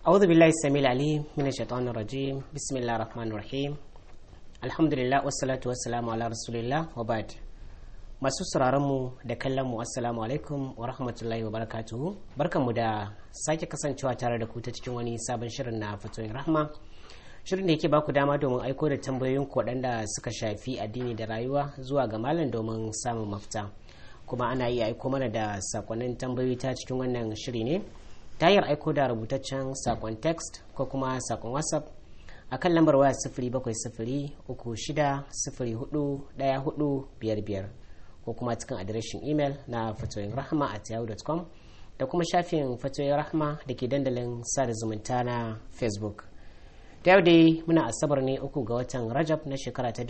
أعوذ بالله السميع العليم من الشيطان الرجيم بسم الله الرحمن الرحيم الحمد لله والصلاة والسلام على رسول الله وبعد masu mu da kallon mu assalamu alaikum wa rahmatullahi wa barakatuhu barkanmu da sake kasancewa tare da ku ta cikin wani sabon shirin na fatoyin rahma shirin da yake baku dama domin aiko da tambayoyin ku waɗanda suka shafi addini da rayuwa zuwa ga malam domin samun mafita kuma ana iya aiko mana da sakonnin tambayoyi ta cikin wannan shiri ne ta hanyar aiko da rubutaccen sakon text ko kuma sakon whatsapp a kan lambar waya sifiri bakwai sifiri uku shida sifiri hudu ɗaya hudu biyar biyar ko kuma cikin adireshin imel na fatoyin rahama at yahoo.com da kuma shafin fatoyin rahama da ke dandalin sada zumunta na facebook da yau dai muna asabar ne uku ga watan rajab na shekara ta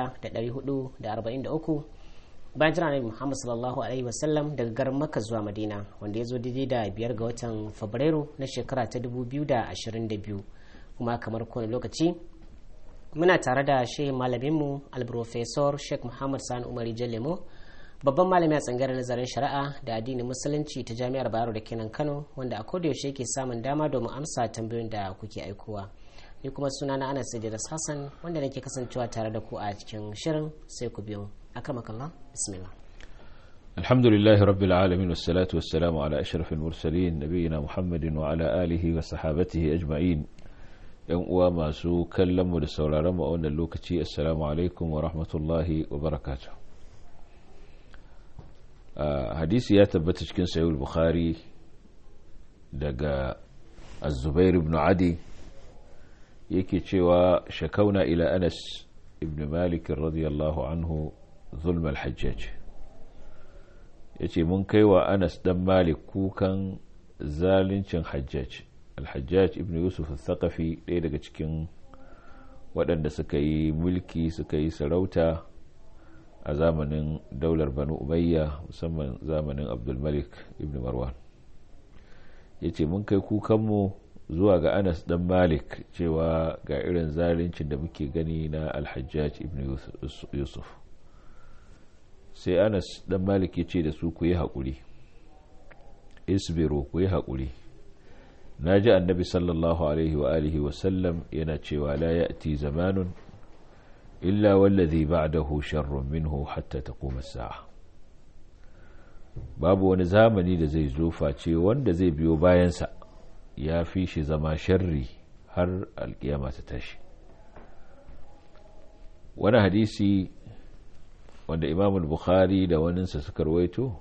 1443 bayan jira nabi muhammad sallallahu alaihi wasallam daga garin makka zuwa madina wanda ya zo daidai da biyar ga watan fabrairu na shekara ta 2022 kuma kamar kowane lokaci muna tare da shehin malaminmu alprofesor sheikh muhammad sani umari jallemo babban malami a tsangaren nazarin shari'a da addinin musulunci ta jami'ar bayero da kenan kano wanda a kodayaushe yake samun dama domin amsa tambayoyin da kuke aikowa ni kuma suna na anas idris hassan wanda nake kasancewa tare da ku a cikin shirin sai ku biyo akramakallah bismillah الحمد لله رب العالمين والصلاة والسلام على أشرف المرسلين نبينا محمد وعلى آله وصحابته أجمعين yan uwa masu kallon mu da sauraron mu a wannan lokaci assalamu alaikum wa rahmatullahi wa barakatuh hadisi ya tabbata cikin sayul bukhari daga az-zubair ibn adi yake cewa shakauna ila anas ibn malik radiyallahu anhu zulm al-hajjaj yace mun kai wa anas dan malik kukan zalincin hajjaj alhajjaj ibn yusuf al-thaqafi ɗaya daga cikin waɗanda suka yi mulki suka yi sarauta a zamanin daular banu umayya musamman zamanin abdulmalik ibn marwan ya ce mun kai kukanmu zuwa ga anas dan malik cewa ga irin zalincin da muke gani na alhajjaj ibn yusuf sai anas dan malik ya ce da su ku yi haƙuri isbiru ku yi haƙuri na ji annabi sallallahu alaihi wa alihi wasallam yana cewa la ya'ti zamanun illa wallazi ba'dahu sharrun minhu hatta taqum as-sa'a babu wani zamani da zai zo face wanda zai biyo bayansa ya fi shi zama sharri har alkiyama ta tashi wani hadisi wanda imam bukhari da waninsa suka rawaito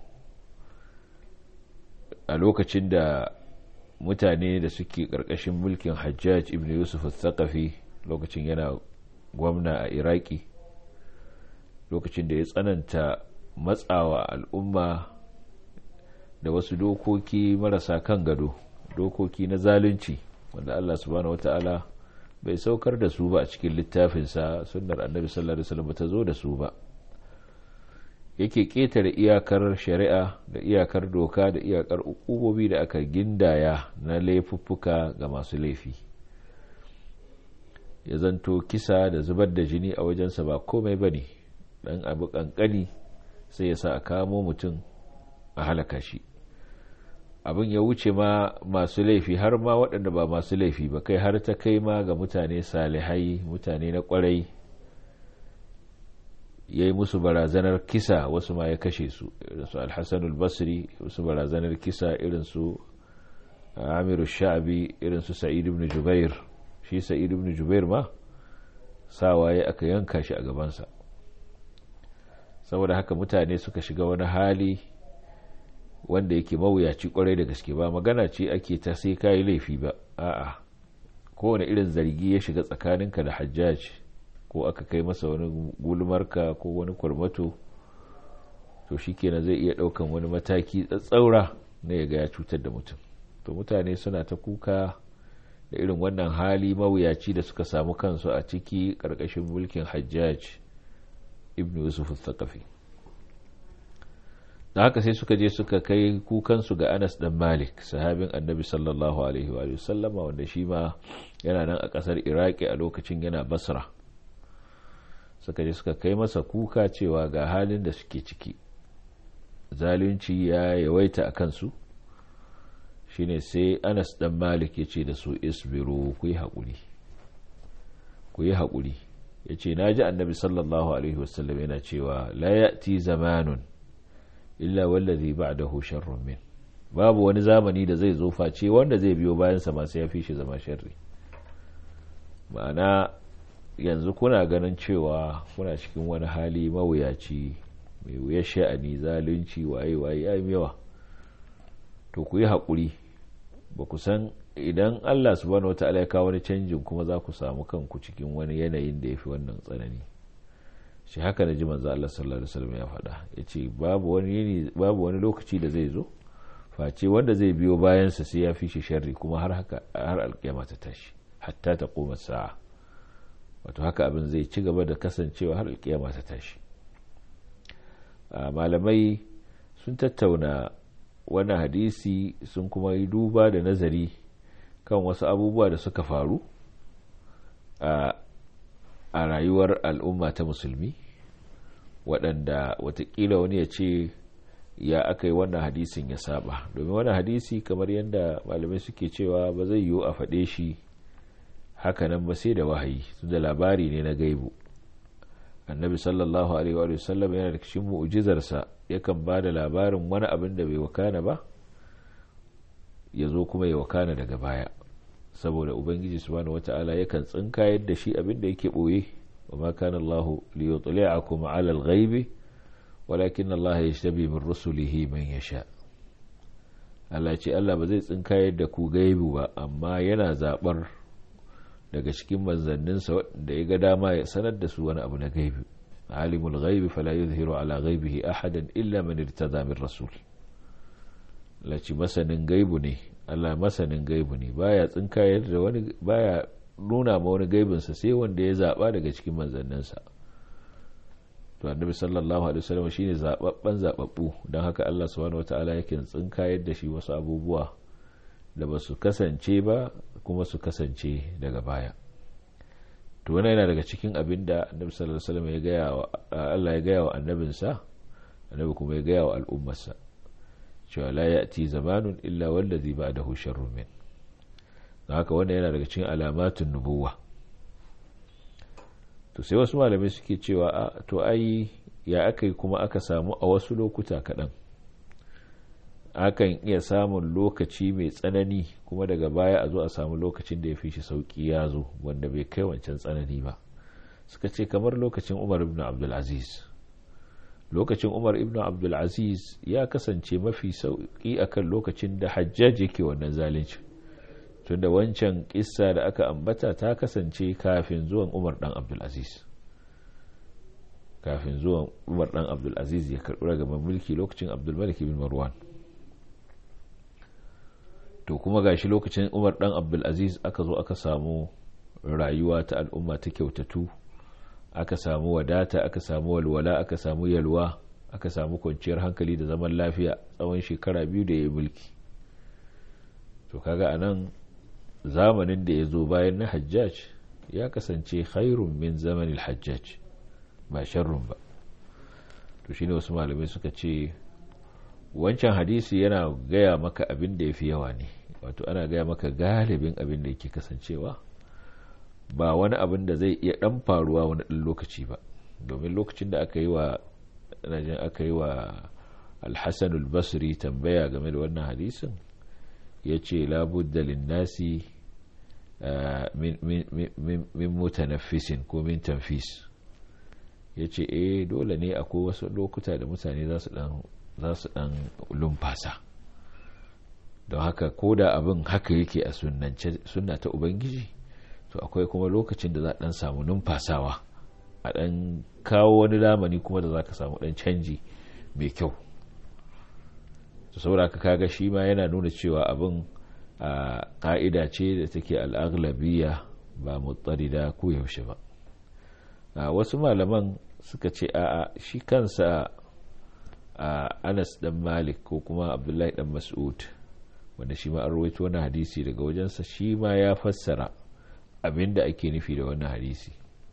a lokacin da mutane da suke ƙarƙashin mulkin hajjaj ibn yusuf al-thaqafi lokacin yana gwamna a iraki lokacin da ya tsananta matsawa al'umma da wasu dokoki marasa kan gado dokoki na zalunci wanda allah subhanahu wata'ala bai saukar da su ba a cikin littafinsa sunnar annabi sallallahu alaihi wasallam ta zo da su ba yake ƙetare iyakar shari'a da iyakar doka da iyakar ukubobi da aka gindaya na laifuffuka ga masu laifi ya zanto kisa da zubar da jini a wajensa ba komai ba ne ɗan abu ƙanƙani sai ya sa a kamo mutum a halaka shi abin ya wuce ma masu laifi har ma waɗanda ba masu laifi ba kai har ta kai ma ga mutane salihai mutane na ƙwarai ya yi musu barazanar kisa wasu ma ya kashe su irinsu alhassanul basri wasu barazanar kisa irinsu amiru sha'abi irinsu sa'id ibn jubair shi sa'id ibn jubair ma sawa ya aka yanka shi a gabansa saboda haka mutane suka shiga wani hali wanda yake mawuyaci kwarai da gaske ba magana ce ake ta sai kayi laifi ba a'a kowane irin zargi ya shiga tsakaninka da hajjaj ko aka kai masa wani gulmarka ko wani kwarmato to shikenan zai iya daukan wani mataki tsatsaura na ya ga ya cutar da mutum to mutane suna ta kuka da irin wannan hali mawuyaci da suka samu kansu a ciki karkashin mulkin hajjaj ibn yusuf al-thaqafi da haka sai suka je suka kai kukansu ga anas dan malik sahabin annabi sallallahu alaihi wa sallama wanda shi ma yana nan a kasar iraki a lokacin yana basra suka je suka kai masa kuka cewa ga halin da suke ciki zalunci ya yawaita a kansu shine sai anas dan malik ya ce da su isbiru ku yi haƙuri ku yi haƙuri ya ce na ji annabi sallallahu alaihi wasallam yana cewa la ya'ti zamanun illa wallazi ba'dahu sharrun min babu wani zamani da zai zo face wanda zai biyo bayansa masu ya fi shi zama sharri ma'ana yanzu kuna ganin cewa kuna cikin wani hali mawuyaci mai wuyar sha'ani zalunci waye waye ya yawa to ku yi haƙuri ba ku san idan allah subhanahu wata'ala ya kawo wani canjin kuma za ku samu kanku cikin wani yanayin da ya fi wannan tsanani shi haka na ji manzo allah sallallahu alaihi wasallam ya faɗa ya ce babu wani lokaci da zai zo face wanda zai biyo bayansa sai ya fi shi sharri kuma har haka har alƙiyama ta tashi hatta ta koma sa'a wato haka abin zai ci gaba da kasancewa har alƙiyama ta tashi malamai sun tattauna wani hadisi sun kuma yi duba da nazari kan wasu abubuwa da suka faru a rayuwar al'umma ta musulmi waɗanda watakila wani ya ce ya aka yi wannan hadisin ya saba domin wannan hadisi kamar yadda malamai suke cewa ba zai yiwu a faɗe shi hakanan ba sai da wahayi su da labari ne na gaibu annabi sallallahu alaihi wa sallam yana da cikin mu'jizarsa yakan ba da labarin wani abin da bai wakana ba ya zo kuma ya wakana daga baya saboda ubangiji subhanahu wata'ala yakan tsinka yadda shi abin da yake boye wa ma kana Allah li yutli'akum 'ala al-ghaibi walakin Allah yashtabi min rusulihi man yasha Allah ce Allah ba zai tsinka yadda ku gaibu ba amma yana zabar daga cikin manzanninsa da ya ga dama ya sanar da su wani abu na gaibi alimul ghaibi fala yuzhiru ala ghaibihi ahadan illa man irtada min rasul laci masanin gaibu ne Allah masanin gaibu ne baya tsinkayar da wani baya nuna ma wani gaibin sa sai wanda ya zaba daga cikin manzanninsa to annabi sallallahu alaihi wasallam shine zababban zababbu don haka Allah subhanahu wataala yake tsinkayar da shi wasu abubuwa da ba su kasance ba kuma su kasance daga baya to wannan yana daga cikin abin da annabi sallallahu alaihi wasallam ya gaya wa Allah ya gaya wa annabinsa annabi kuma ya gaya wa al'ummarsa cewa la ya'ti zamanun illa wallazi ba'dahu sharrun min haka wannan yana daga cikin alamatun nubuwa to sai wasu malamai suke cewa to ai ya aka yi kuma aka samu a wasu lokuta kaɗan akan iya samun lokaci mai tsanani kuma daga baya a zo a samu lokacin da ya fi shi sauki ya zo wanda bai kai wancan tsanani ba suka ce kamar lokacin umar ibn abdulaziz lokacin umar ibn abdulaziz ya kasance mafi sauki akan lokacin da hajjaj yake wannan zalunci tunda wancan kissa da aka ambata ta kasance kafin zuwan umar dan abdulaziz kafin zuwan umar dan abdulaziz ya karɓi daga mulki lokacin abdulmalik ibn marwan to kuma gashi lokacin umar dan abdulaziz aka zo aka samu rayuwa ta al'umma ta kyautatu aka samu wadata aka samu walwala aka samu yalwa aka samu kwanciyar hankali da zaman lafiya tsawon shekara biyu da ya yi mulki to kaga a nan zamanin da ya zo bayan na hajjaj ya kasance khairun min zamanin hajjaj ba sharrun ba to shine wasu malamai suka ce wancan hadisi yana gaya maka abin da ya fi yawa ne wato ana gaya maka galibin abin da yake kasancewa ba wani abin da zai iya dan faruwa wani ɗan lokaci ba domin lokacin da aka yi wa najin aka yi wa alhassan basri tambaya game da wannan hadisin ya ce labudda linnasi min mutanaffisin ko min tanfis ya ce eh dole ne akwai wasu lokuta da mutane za su dan za su dan lumfasa don haka ko da abin haka yake a sunna ta ubangiji to akwai kuma lokacin da za dan samu numfasawa a dan kawo wani lamani kuma da za ka samu dan canji mai kyau to saboda ka kaga shi ma yana nuna cewa abin a ka'ida ce da take al'aglabiya ba mutsarida ko yaushe ba wasu malaman suka ce a shi kansa a anas dan malik ko kuma abdullahi dan mas'ud wanda shi ma an rawaito wani hadisi daga wajensa shi ma ya fassara abin da ake nufi da wannan hadisi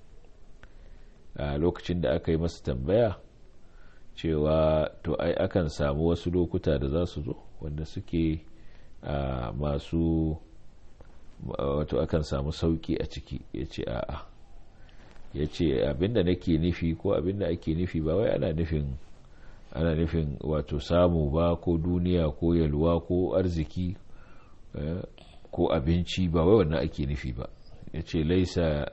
a lokacin da aka yi masa tambaya cewa to ai akan samu wasu lokuta da za su zo wanda suke masu wato akan samu sauki a ciki ya ce a'a ya ce abinda nake nufi ko abinda ake nufi ba wai ana nufin ana nufin wato samu ba ko duniya ko yalwa ko arziki ko abinci ba wai wannan ake nufi ba ya ce laisa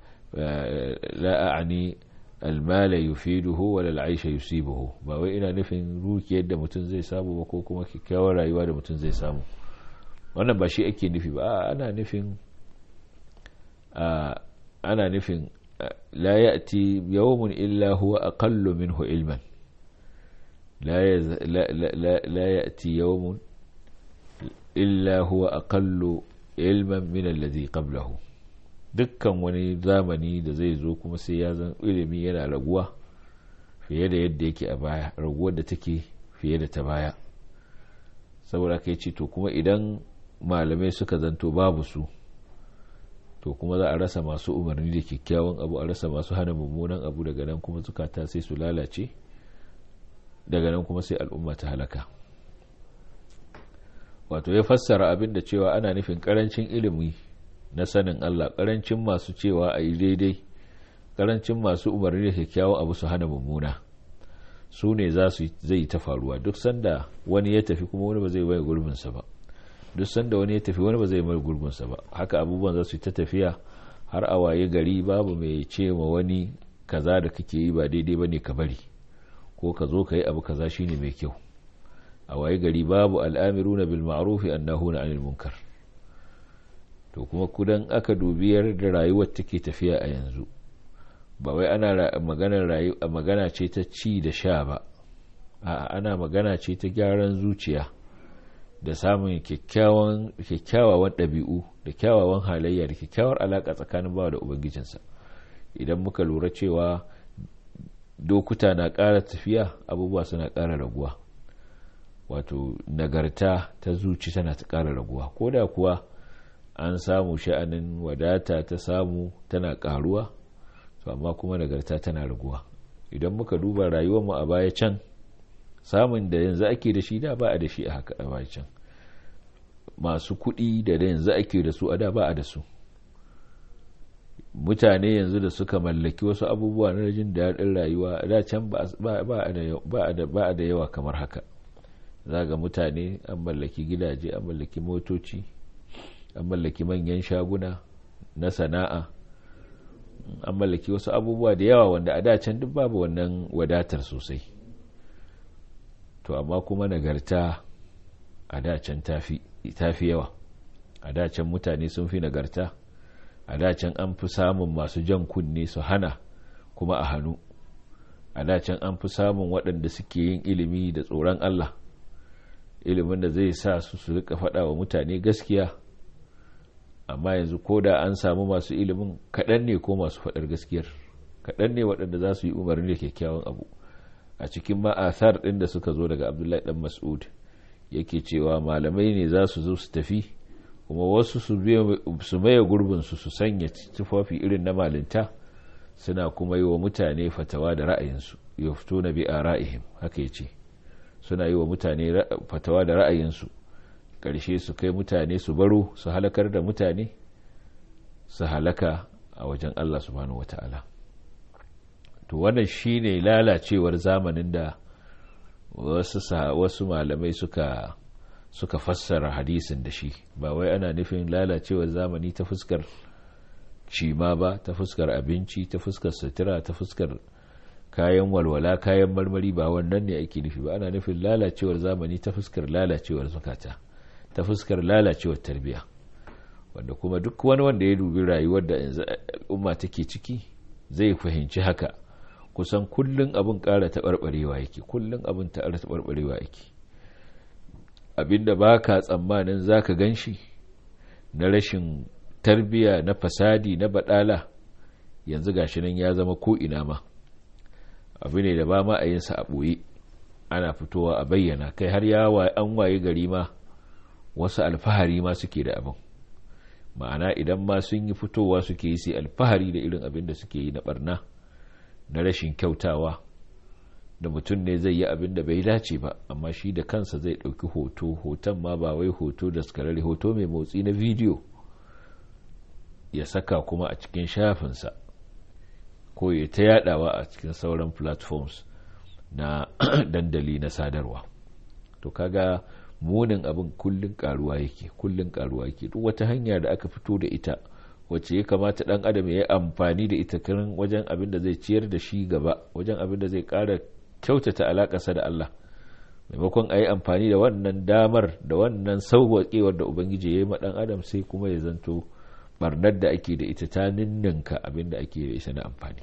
la'ani almala yufiduhu wala al'aisha yusibuhu ba wai ina nufin rukiyar da mutum zai samu ba ko kuma kyakkyawar rayuwa da mutum zai samu wannan ba shi ake nufi ba ana nufin ana nufin la ya'ti yawmun illa huwa aqallu minhu ilman la ya'ti yawmun illa huwa aqallu ilman min alladhi qablahu dukkan wani zamani da zai zo kuma sai ya zan ilimi yana raguwa fiye da yadda yake a baya raguwar da take fiye da ta baya saboda kai ce to kuma idan malamai suka zanto babu su to kuma za a rasa masu umarni da kyakkyawan abu a rasa masu hana mummunan abu daga nan kuma zukata sai su lalace daga nan kuma sai al'umma ta halaka wato ya fassara abin da cewa ana nufin karancin ilimi na sanin Allah karancin masu cewa a yi daidai karancin masu umarni da kyakkyawan abu su hana mummuna su ne za su zai ta faruwa duk sanda wani ya tafi kuma wani ba zai bai gurbinsa ba duk sanda wani ya tafi wani ba zai mai gurbinsa ba haka abubuwan za su ta tafiya har a waye gari babu mai ce ma wani kaza da kake yi ba daidai ba ne ka bari ko ka zo ka yi abu kaza shine mai kyau a waye gari babu al'amiruna bil ma'rufi annahuna 'anil munkar to kuma kudan aka dubi da rayuwar take tafiya a yanzu ba wai ana maganar magana ce ta ci da sha ba a'a ana magana ce ta gyaran zuciya da samun kyakkyawan ɗabi'u da kyawawan halayya da kyakkyawar alaƙa tsakanin bawa da ubangijinsa idan muka lura cewa dokuta na ƙara tafiya abubuwa suna ƙara raguwa wato nagarta ta zuci tana ta ƙara raguwa ko da kuwa an samu sha'anin wadata ta samu tana ƙaruwa to amma kuma nagarta tana raguwa idan muka duba rayuwarmu a baya can samun da yanzu ake da shi da ba a da shi a haka a baya can masu kuɗi da yanzu ake da su a da ba a da su mutane yanzu da suka mallaki wasu abubuwa na jin daɗin rayuwa da can ba a da yawa kamar haka za ga mutane an mallaki gidaje an mallaki motoci an mallaki manyan shaguna na sana'a an mallaki wasu abubuwa da yawa wanda a da can duk babu wannan wadatar sosai to amma kuma nagarta a da can tafi yawa a da can mutane sun fi nagarta a dacin an fi samun masu jan kunne su hana kuma a hannu a dacin an fi samun waɗanda suke yin ilimi da tsoron Allah ilimin da zai sa su su rika faɗa wa mutane gaskiya amma yanzu ko da an samu masu ilimin kaɗan ne ko masu faɗar gaskiyar kaɗan ne waɗanda za su yi umarni da kyakkyawan abu a cikin ma'athar ɗin da suka zo daga abdullahi ɗan mas'ud yake cewa malamai ne za su zo su tafi kuma wasu su maye gurbinsu su sanya tufafi irin na malinta suna kuma yi wa mutane fatawa da ra'ayinsu ya fito na bi a ra'ihim haka ya ce suna yi wa mutane fatawa da ra'ayinsu ƙarshe su kai mutane su baro su halakar da mutane su halaka a wajen Allah subhanahu wata'ala to wannan shine lalacewar zamanin da wasu malamai suka suka fassara hadisin da shi ba wai ana nufin lalacewar zamani ta fuskar cima ba ta fuskar abinci ta fuskar sutura ta fuskar kayan walwala kayan marmari ba wannan ne ake nufi ba ana nufin lalacewar zamani ta fuskar lalacewar zukata ta fuskar lalacewar tarbiya wanda kuma duk wani wanda ya dubi rayuwar da yanzu umma take ciki zai fahimci haka kusan kullun abin ƙara taɓarɓarewa yake kullun abin ƙara taɓarɓarewa yake abinda ba ka tsammanin za ka gan shi na rashin tarbiya na fasadi na baɗala yanzu gashi nan ya zama ko'ina ma abu ne da ba ma a yinsa a ɓoye ana fitowa a bayyana kai har ya an waye gari ma wasu alfahari ma suke da abin ma'ana idan ma sun yi fitowa suke yi sai alfahari da irin abin da suke yi na barna na rashin kyautawa da mutum ne zai yi abin da bai dace ba amma shi da kansa zai ɗauki hoto hoton ma ba wai hoto da skararri hoto mai motsi na bidiyo ya saka kuma a cikin shafinsa ko ya ta yadawa a cikin sauran platforms na dandali na sadarwa to kaga munin abin kullun karuwa yake kullun karuwa yake duk wata hanya da aka fito da ita wacce ya kamata dan adam ya yi amfani da ita kirin wajen abin da zai ciyar da shi gaba wajen abin da zai kara kyautata alakarsa da Allah maimakon a yi amfani da wannan damar da wannan sauwaƙewar da ubangiji ya yi ma dan adam sai kuma ya zanto barnar da ake da ita ta ninninka abin da ake da ita na amfani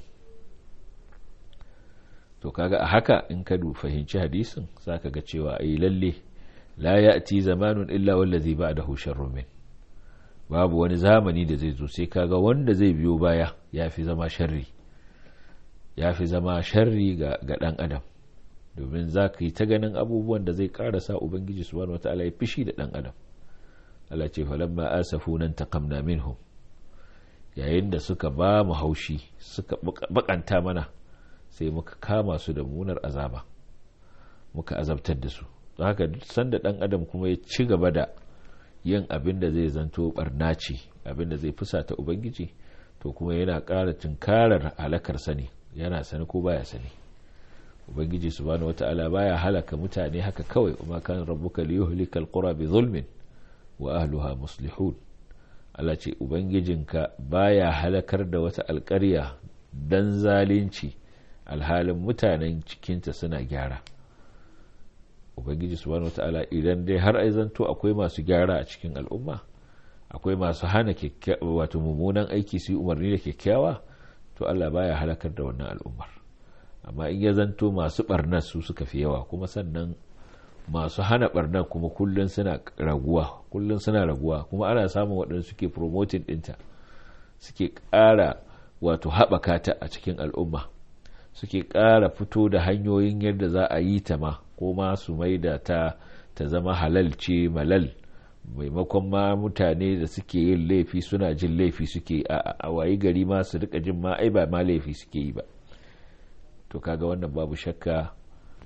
to kaga a haka in ka fahimci hadisin zaka ga cewa ai lalle la ya'ti zamanun illa wallazi ba'dahu sharrun min babu wani zamani da zai zo sai kaga wanda zai biyo baya yafi zama sharri yafi zama sharri ga ga dan adam domin zaka yi ta ganin abubuwan da zai karasa ubangiji subhanahu wataala ya fishi da dan adam Allah ce falamma asafu nan taqamna minhum yayin da suka ba mu haushi suka bakanta mana sai muka kama su da munar azaba muka azabtar da su don haka sanda dan adam kuma ya ci gaba da yin abin da zai zanto barna ce abin da zai fusata ubangiji to kuma yana ƙara tunkarar halakar sani yana sani ko baya sani ubangiji subhanahu wata'ala baya halaka mutane haka kawai kuma kan rabbuka liyuhlika alqura bi zulmin wa ahluha muslihun Allah ce ubangijinka baya halakar da wata alƙarya dan zalunci alhalin mutanen cikinta suna gyara ubangiji subhanahu wataala idan dai har ai zanto akwai masu gyara a cikin al'umma akwai masu hana wato mummunan aiki su yi umarni da kyakkyawa to Allah baya halakar da wannan al'ummar amma in ya zanto masu barnar su suka fi yawa kuma sannan masu hana barnar kuma kullun suna raguwa kullun suna raguwa kuma ana samun waɗanda suke promoting ɗinta suke ƙara wato haɓaka ta a cikin al'umma suke ƙara fito da hanyoyin yadda za a yi ta ma ko ma su mai da ta ta zama halal ce malal maimakon ma mutane da suke yin laifi suna jin laifi suke a wayi gari ma su rika jin ma ai ba ma laifi suke yi ba to kaga wannan babu shakka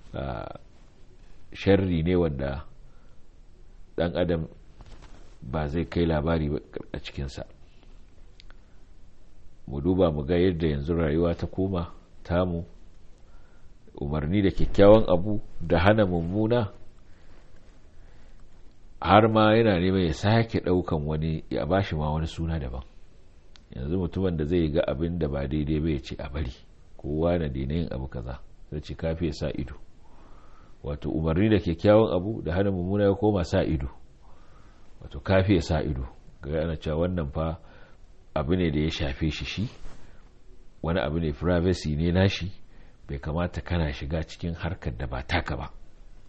sharri ne wanda dan adam ba zai kai labari a cikinsa mu duba mu ga yadda yanzu rayuwa ta koma tamu umarni da kyakkyawan abu da hana mummuna har ma yana neman ya sake daukan wani ya bashi ma wani suna daban yanzu mutumin da zai ga abin da ba daidai ba ya ce a bari kowa na daina yin abu kaza zai ce kafi ya sa ido wato umarni da kyakkyawan abu da hana mummuna ya koma sa ido wato kafi ya sa ido ga ana cewa wannan fa abu ne da ya shafe shi shi wani abu ne privacy ne nashi bai kamata kana shiga cikin harkar da ba taka ba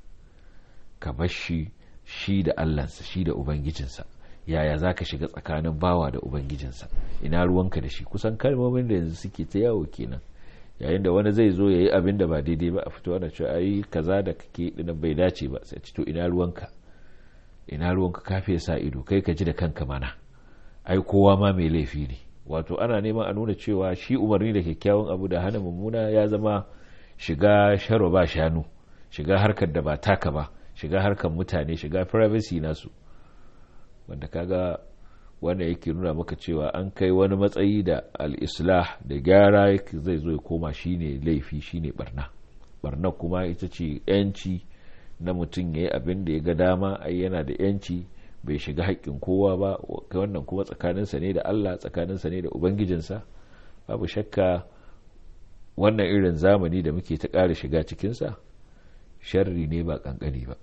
ka bar shi shi da allansa shi da ubangijinsa yaya za ka shiga tsakanin bawa da ubangijinsa ina ruwanka da shi kusan kalmomin da yanzu suke ta yawo kenan yayin da wani zai zo ya yi abin da ba daidai ba a fito ana cewa ayi kaza da kake dinan bai dace ba sai to ina ruwanka ina ruwanka kafe sa ido kai ka ji da kanka mana ai kowa ma mai laifi ne wato ana neman a nuna cewa shi umarni da kyakkyawan abu da hana mummuna ya zama shiga sharo ba shanu shiga harkar da ba taka ba shiga harkar mutane shiga privacy nasu wanda kaga wanda yake nuna maka cewa an kai wani matsayi da al-islah da gyara zai zo ya koma shine laifi shine barna barna kuma ita ce yanci na mutum ya yi abin da ya ga dama ai yana da yanci bai shiga haƙƙin kowa ba wannan kuma tsakaninsa ne da Allah tsakaninsa ne da ubangijinsa babu shakka wannan irin zamani da muke ta ƙara shiga cikinsa sharri ne ba ƙanƙani ba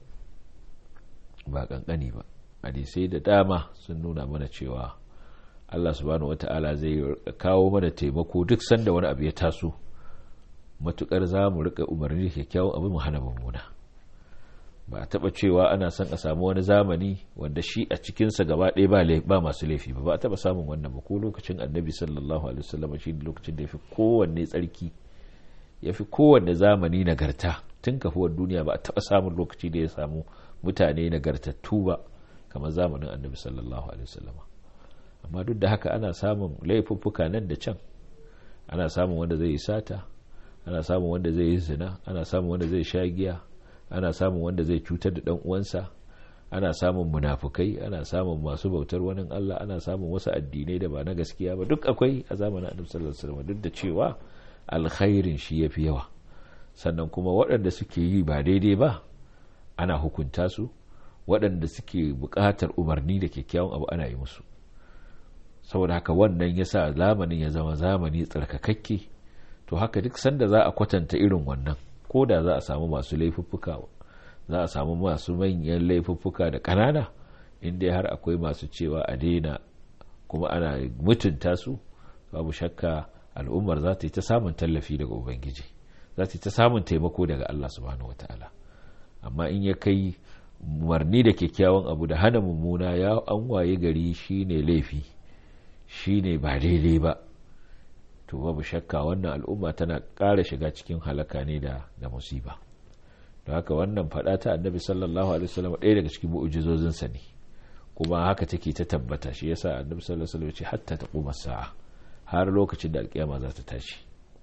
ba ƙanƙani ba hadisai da dama sun nuna mana cewa Allah subhanahu wata'ala zai kawo mana taimako duk sanda wani abu ya taso matukar za mu rika umarni kyakkyawan abu mu hana mummuna ba a taba cewa ana son a samu wani zamani wanda shi a cikinsa gaba ɗaya ba masu laifi ba ba a taba samun wannan ba ko lokacin annabi sallallahu alaihi wasallam shi lokacin da ya fi kowanne tsarki ya fi kowanne zamani nagarta tun kafuwar duniya ba a taba samun lokaci da ya samu mutane nagartattu ba kamar zamanin annabi sallallahu alaihi wasallam amma duk da haka ana samun laifuffuka nan da can ana samun wanda zai yi sata ana samun wanda zai yi zina ana samun wanda zai sha giya ana samun wanda zai cutar da dan uwansa ana samun munafukai ana samun masu bautar wani Allah ana samun wasu addinai da ba na gaskiya ba duk akwai a zamanin annabi sallallahu alaihi wasallam duk da cewa alkhairin shi yafi yawa sannan kuma waɗanda suke yi ba daidai ba ana hukunta su waɗanda suke buƙatar umarni da kyakkyawan abu ana yi musu saboda haka wannan ya sa zamanin ya zama zamani tsarkakakke to haka duk sanda za a kwatanta irin wannan ko da za a samu masu laifuffuka za a samu masu manyan laifuffuka da ƙanana inda har akwai masu cewa a daina kuma ana mutunta su babu shakka al'ummar za ta yi ta samun tallafi daga ubangiji za ta yi ta samun taimako daga allah subhanahu wataala amma in ya kai umarni da kyakkyawan abu da hana mummuna ya an waye gari shine laifi shine ba daidai ba to babu shakka wannan al'umma tana ƙara shiga cikin halaka ne da da musiba don haka wannan faɗa ta annabi sallallahu alaihi wasallam ɗaya daga cikin mu'ujizozinsa ne kuma haka take ta tabbata shi yasa annabi sallallahu alaihi wasallam ya ce hatta taquma sa'a har lokacin da alƙiyama za ta tashi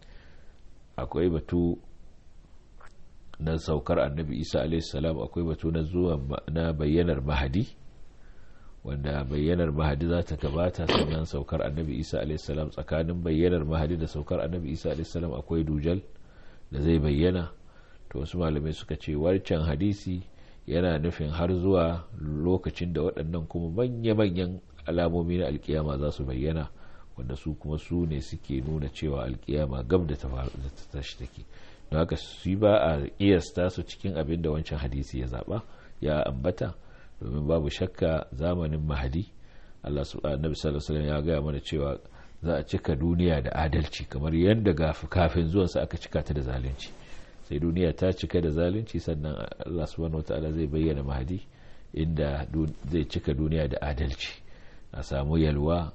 akwai batu na saukar annabi isa salam akwai batu na zuwa na bayyanar mahadi wanda bayyanar mahadi za ta gabata sannan saukar annabi isa salam tsakanin bayyanar mahadi da saukar annabi isa salam akwai dujal da zai bayyana to wasu malamai suka ce wancan hadisi yana nufin har zuwa lokacin da waɗannan kuma manya-manyan alamomi na alkiyama za su bayyana wanda su kuma su ne suke nuna cewa alkiyama gab da ta tashi take don haka su ba a kiyasta su cikin abin da wancan hadisi ya zaba ya ambata domin babu shakka zamanin mahadi Allah annabi sallallahu alaihi ya gaya mana cewa za a cika duniya da adalci kamar yadda kafin zuwansa aka cika ta da zalunci sai duniya ta cika da zalunci sannan Allah subhanahu wataala zai bayyana mahadi inda zai cika duniya da adalci a samu yalwa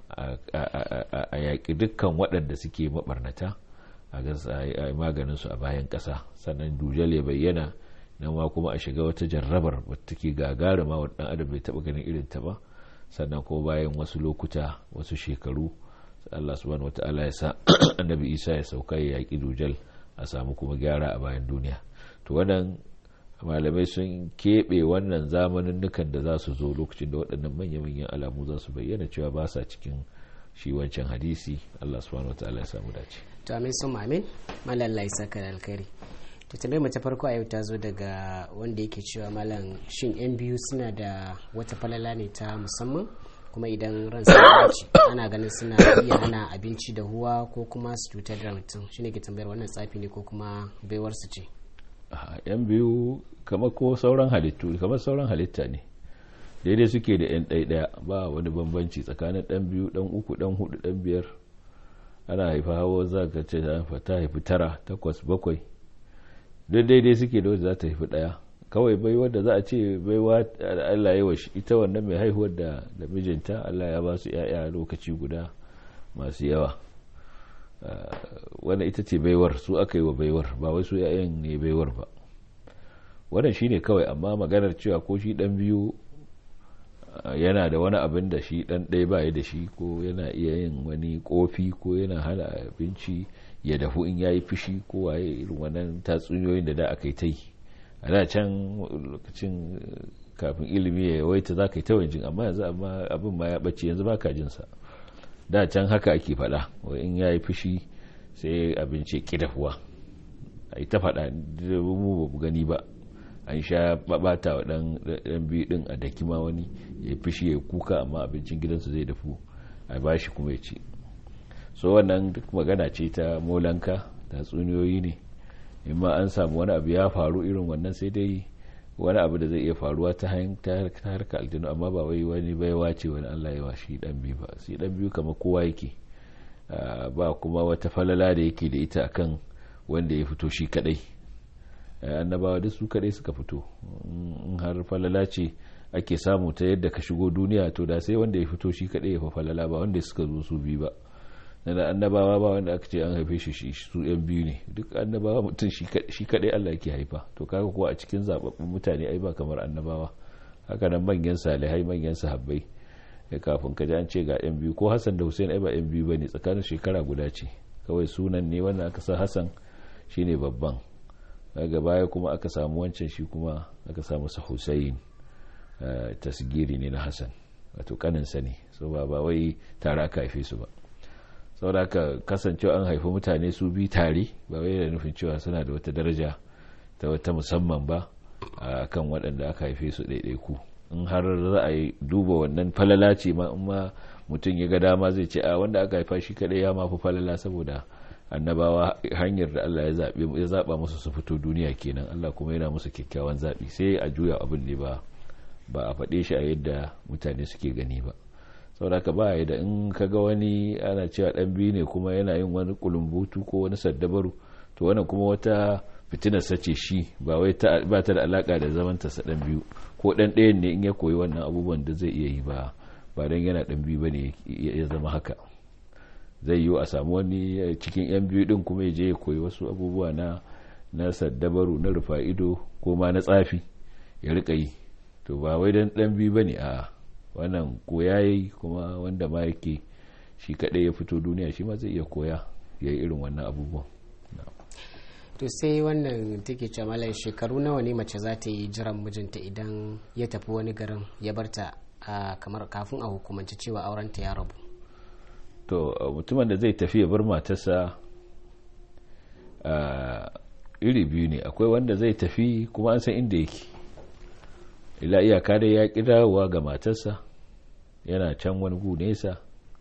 a yaƙi dukkan waɗanda suke maɓarnata a maganin su a bayan ƙasa sannan dujal ya bayyana nan ma kuma a shiga wata jarrabar wata take gagarima wa ɗan adam bai taɓa ganin irin ta ba sannan kuma bayan wasu lokuta wasu shekaru Allah subhanahu wata'ala ya sa annabi Isa ya sauka ya yaƙi dujal a samu kuma gyara a bayan duniya to wannan malamai sun keɓe wannan zamanin nukan da za su zo lokacin da waɗannan manya-manyan alamu za su bayyana cewa ba sa cikin shi wancan hadisi Allah subhanahu wata'ala ya samu dace to amin sun amin malalla ya saka da alkhairi to tambayar mu ta farko a yau ta zo daga wanda yake cewa malam shin yan biyu suna da wata falala ne ta musamman kuma idan ran ci ana ganin suna iya hana abinci da huwa ko kuma su cutar da mutum shine ke tambayar wannan tsafi ne ko kuma baiwar su ce yan biyu kamar ko sauran halittu kamar sauran halitta ne daidai suke da yan ɗaya ba wani bambanci tsakanin ɗan biyu ɗan uku ɗan hudu ɗan biyar ana haifa hawa za ka ce ta haifi tara takwas bakwai duk daidai suke da wadda za ta haifi ɗaya kawai bai wadda za a ce baiwa Allah ya washi ita wannan mai haihuwar da da mijinta Allah ya ba su ya'ya lokaci guda masu yawa wannan ita ce baiwar su aka yi wa baiwar ba wai su ya'yan ne baiwar ba wannan shine kawai amma maganar cewa ko shi dan biyu yana da wani abin da shi dan ɗaya ba da shi ko yana iya yin wani kofi ko yana hana abinci ya dafu in yayi fushi ko waye irin wannan tatsuniyoyin da da aka yi ta yi a da can lokacin kafin ilimi ya yawaita za ka yi ta wajen amma yanzu amma abin ma ya ɓace yanzu ba ka jinsa da can haka ake faɗa in ya yi fushi sai abinci ki dafuwa a yi ta faɗa mu ba gani ba an sha babata wa ɗan biyu ɗin a daki ma wani ya yi fushi ya kuka amma abincin gidansu zai dafu a ba shi kuma ya ci so wannan duk magana ce ta molanka tatsuniyoyi ne in ma an samu wani abu ya faru irin wannan sai dai wani abu da zai iya faruwa ta harka aljanu amma ba wai wani baiwa ce wani Allah ya shi dan biyu ba shi dan biyu kamar kowa yake ba kuma wata falala da yake da ita akan wanda ya fito shi kadai annabawa duk su kadai suka fito in har falala ce ake samu ta yadda ka shigo duniya to da sai wanda ya fito shi kadai ya fa falala ba wanda suka zo su biyu ba na annabawa ba wanda aka ce an haife shi su yan biyu ne duk annabawa mutum shi kadai Allah yake haifa to kaga kuwa a cikin zababbun mutane ai ba kamar annabawa haka nan manyan salihai manyan sahabbai da kafin ka ji an ce ga yan biyu ko Hassan da Hussein ai ba yan biyu bane tsakanin shekara guda ce kawai sunan ne wannan aka sa Hassan shine babban daga baya kuma aka samu wancan shi kuma aka samu sa Hussein tasgiri ne na Hassan wato kaninsa ne so ba ba wai tare aka haife su ba saboda haka kasancewa an haifi mutane su bi tare ba wai da nufin cewa suna da wata daraja ta wata musamman ba a kan waɗanda aka haife su ɗaiɗaiku in har za a yi duba wannan falala ce ma in ma mutum ya ga dama zai ce a wanda aka haifa shi kaɗai ya mafi falala saboda annabawa hanyar da Allah ya zaɓa musu su fito duniya kenan Allah kuma yana musu kyakkyawan zaɓi sai a juya abin ne ba ba a faɗe shi a yadda mutane suke gani ba saboda ka ba da in ka ga wani ana cewa ɗan biyu ne kuma yana yin wani kulumbutu ko wani saddabaru to wannan kuma wata fitinar sace shi ba wai ba ta da alaka da zaman ta ɗan biyu ko ɗan ɗayan ne in ya koyi wannan abubuwan da zai iya yi ba ba dan yana ɗan biyu bane ya zama haka zai yiwu a samu wani cikin yan biyu din kuma ya je ya koyi wasu abubuwa na na saddabaru na rufa ido ko ma na tsafi ya rika yi to ba wai dan ɗan biyu bane a wannan koya yayi kuma wanda ma yake shi kadai ya fito duniya shi ma zai iya koya ya yi irin wannan abubuwan to sai wannan take ce malam shekaru nawa ne mace za ta yi jiran mijinta idan ya tafi wani garin ya barta kamar kafin a hukumance cewa aurenta ya rabu to mutumin da zai tafi ya bar matarsa iri biyu ne akwai wanda zai tafi kuma an san inda yake ila iyaka dai ya ƙi dawowa ga matarsa yana can wani gu nesa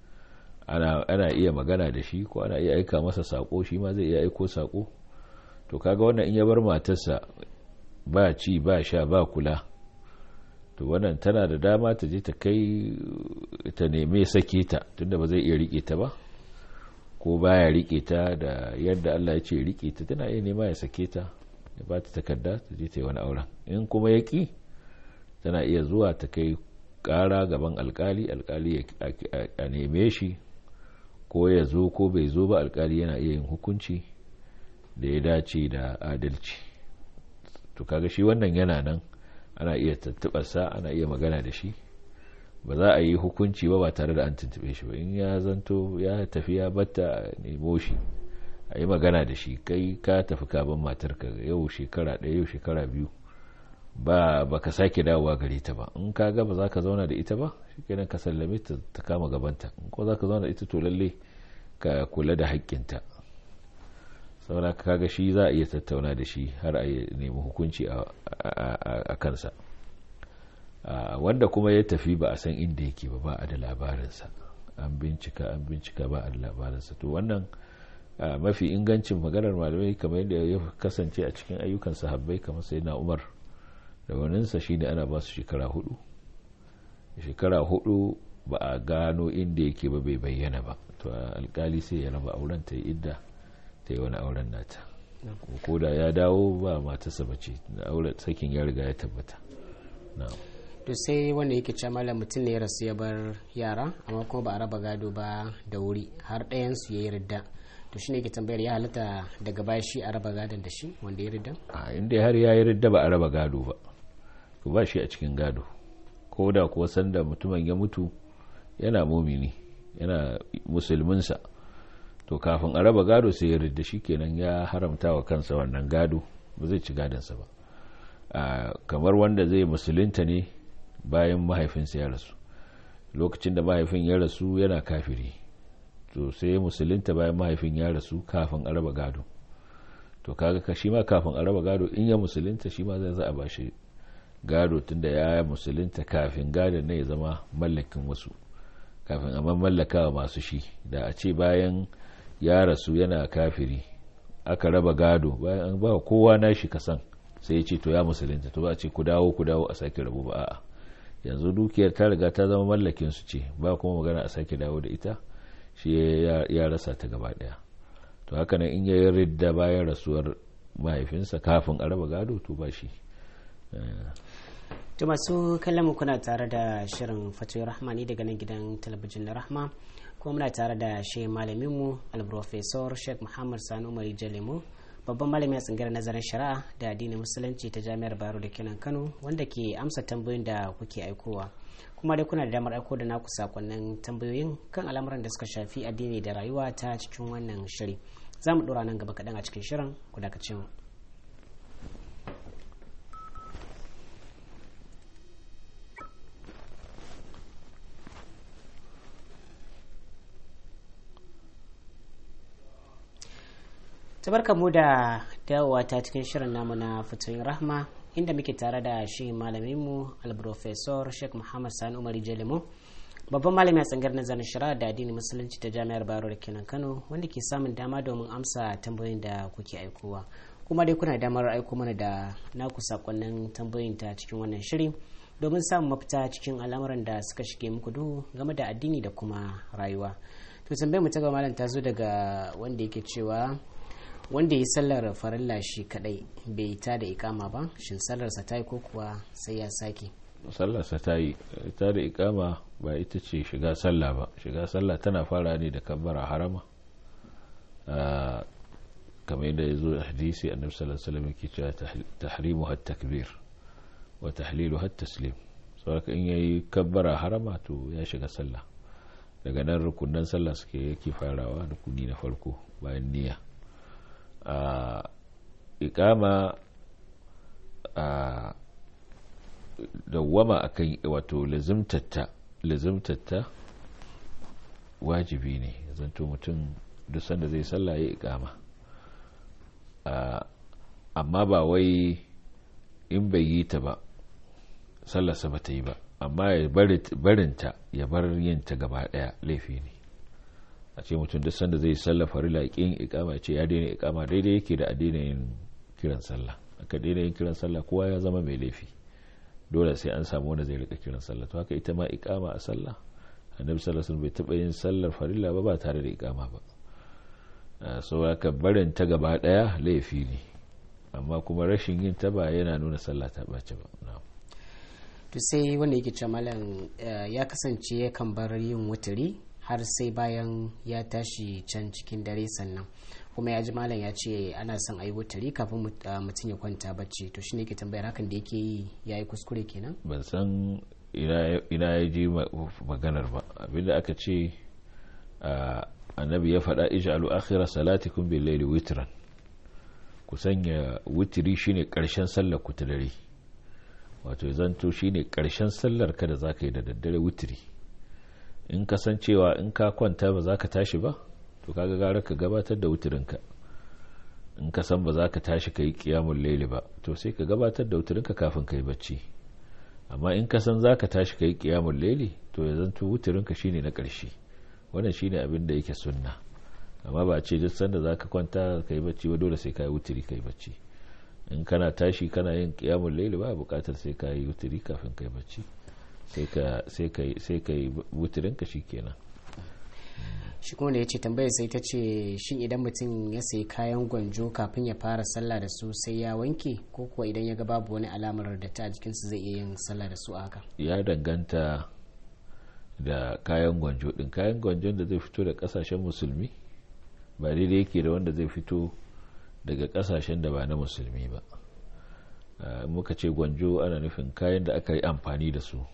ana iya magana da shi ko ana iya aika masa sako shi ma zai iya aiko sako to kaga wannan in ya bar matarsa ba ci ba sha ba kula to wannan tana da dama ta je ta kai ta neme sake ta tunda ba zai iya rike ta ba ko baya rike ta da yadda Allah ya ce rike ta tana iya nema ya sake ta ya ba ta takarda ta je ta yi wani auren in kuma ya ki tana iya zuwa ta kai kara gaban alkali alkali a neme shi ko ya zo ko bai zo ba alkali yana iya yin hukunci da ya dace da adalci to kaga shi wannan yana nan ana iya tattubarsa ana iya magana da shi ba za a yi hukunci ba ba tare da an tuntube shi ba in ya zanto ya tafi ya batta a nemo shi a yi magana da shi kai ka tafi kaban matarka yau shekara ɗaya yau shekara biyu ba ba ka sake dawowa gare ta ba in ka ga ba za ka zauna da ita ba shi kenan ka sallame ta ta kama gabanta in ko za ka zauna da ita to lalle ka kula da haƙƙinta saboda kaga shi za a iya tattauna da shi har a nemi hukunci a kansa wanda kuma ya tafi ba a san inda yake ba ba a da labarinsa an bincika an bincika ba a da labarinsa to wannan mafi ingancin maganar malamai kamar yadda ya kasance a cikin ayyukan sahabbai kamar sai na umar da waninsa shine ana ba su shekara hudu shekara hudu ba a gano inda yake ba bai bayyana ba to alkali sai ya raba auren ta yi idda ta yi wani auren nata ko da ya dawo ba matarsa bace auren sakin ya riga ya tabbata to sai wanda yake ce malam mutum ne ya rasu ya bar yara amma kuma ba a raba gado ba da wuri har ɗayan su ya yi ridda to shine yake tambayar ya halatta daga baya shi a raba gadon da shi wanda ya ridda a inda har ya yi ridda ba a raba gado ba to ba shi a cikin gado ko da kuwa sanda mutumin ya mutu yana mumini yana musulminsa to kafin a raba gado sai ya ridda shi kenan ya haramta wa kansa wannan gado ba zai ci gadonsa ba kamar wanda zai musulunta ne bayan mahaifinsa ya rasu lokacin da mahaifin ya rasu yana kafiri to sai musulunta bayan mahaifin ya rasu kafin a raba gado to kaga ka shi ma kafin a raba gado in ya musulunta shi ma zai za a bashi gado tunda ya musulunta kafin gadon ne ya zama mallakin wasu kafin a mallaka wa masu shi da a ce bayan ya rasu yana kafiri aka raba gado bayan an ba kowa nashi kasan sai ya ce to ya musulunta to ba a ce ku dawo ku dawo a sake rabu ba a'a yanzu dukiyar ta riga ta zama mallakin su ce ba kuma magana a sake dawo da ita shi ya rasa ta gaba daya to haka nan in ya yi ridda bayan rasuwar mahaifinsa kafin a raba gado to ba shi to masu kallon kuna tare da shirin fatoyi rahmani daga nan gidan talabijin na rahma kuma muna tare da shi malaminmu alprofesor sheikh muhammad sani umar jalemu babban malami a tsangar nazarin shari'a da addinin musulunci ta jami'ar baro da kenan kano wanda ke amsa tambayoyin da kuke aikowa kuma dai kuna da damar aiko da naku sakonnin tambayoyin kan al'amuran da suka shafi addini da rayuwa ta cikin wannan shiri za mu ɗora nan gaba kaɗan a cikin shirin ku dakace mu tabarka mu da dawowa ta cikin shirin namu na fitoyin rahma inda muke tare da shi malaminmu alprofesor sheikh muhammad sani umar jelimo babban malami a tsangar nazarin shari'a da addini musulunci ta jami'ar baro da kenan kano wanda ke samun dama domin amsa tambayoyin da kuke aikowa kuma dai kuna damar aiko mana da naku sakonnin tambayoyin ta cikin wannan shiri domin samun mafita cikin al'amuran da suka shige muku duhu game da addini da kuma rayuwa to tambayar mu ta gaba malam ta zo daga wanda yake cewa wanda ya sallar farilla shi kadai bai ta da ikama ba shin sallarsa ta yi ko kuwa sai ya sake sallarsa ta yi ta da ikama ba ita ce shiga sallah ba shiga sallah tana fara ne da kabbara harama kamar yadda ya zo a hadisi annabi sallallahu alaihi wasallam yake cewa tahrimu hat takbir wa tahlilu hat taslim saboda in yayi kabbara harama to ya shiga sallah daga nan rukunan sallah suke yake farawa rukuni na farko bayan niyya a ikama a dawwama akan wato lazimtatta wajibi ne zanto mutum duk sanda zai sallah ya ikama amma ba wai in bai yi ta ba sallarsa ba ta yi ba amma ya barinta ya bar yin ta gaba daya laifi ne a ce mutum duk sanda zai sallah farila kin ikama ce ya daina ikama daidai yake da daina yin kiran sallah aka daina yin kiran sallah kowa ya zama mai laifi dole sai an samu wanda zai rika kiran sallah to haka ita ma ikama a sallah annabi sallallahu alaihi bai taba yin sallar farilla ba ba tare da ikama ba so haka barin ta gaba daya laifi ne amma kuma rashin yin ta ba yana nuna sallah ta bace ba to sai wanda yake cewa malam ya kasance yakan bar yin wuturi har sai bayan ya tashi can cikin dare sannan kuma ya ji malam ya ce ana son a yi wutari kafin mutum ya kwanta bacci to shine ke tambayar hakan da yake yi ya yi kuskure kenan ban san ina ya ji maganar ba abinda aka ce annabi ya faɗa ij'alu akhira salatikum bil layli witran ku sanya witiri shine karshen sallar ku ta dare wato zanto shine karshen sallar ka da zaka yi da daddare witiri in kasancewa in ka kwanta ba za ka tashi ba to kaga gara ka gabatar da wutirinka in ka san ba za ka tashi ka yi kiyamun laili ba to sai ka gabatar da wutirinka kafin ka yi bacci amma in ka san za ka tashi ka yi kiyamun laili to ya zanto wutirinka shine na ƙarshe wannan shine abin da yake sunna amma ba a ce duk sanda za ka kwanta ka yi bacci ba dole sai ka yi wutiri ka yi bacci in kana tashi kana yin kiyamun laili ba buƙatar sai ka yi wutiri kafin ka yi bacci sai ka yi wutirinka shi kenan shi kuma da ya ce tambayar sai ta ce shin idan mutum ya sayi kayan gwanjo kafin ya fara sallah da su sai ya wanke ko kuwa idan ya ga babu wani alamar da ta a jikinsu zai iya yin sallah da su a haka ya danganta da kayan gwanjo din kayan gwanjon da zai fito da kasashen musulmi ba daidai yake da wanda zai fito daga kasashen da ba na musulmi ba muka ce gwanjo ana nufin kayan da aka yi amfani da su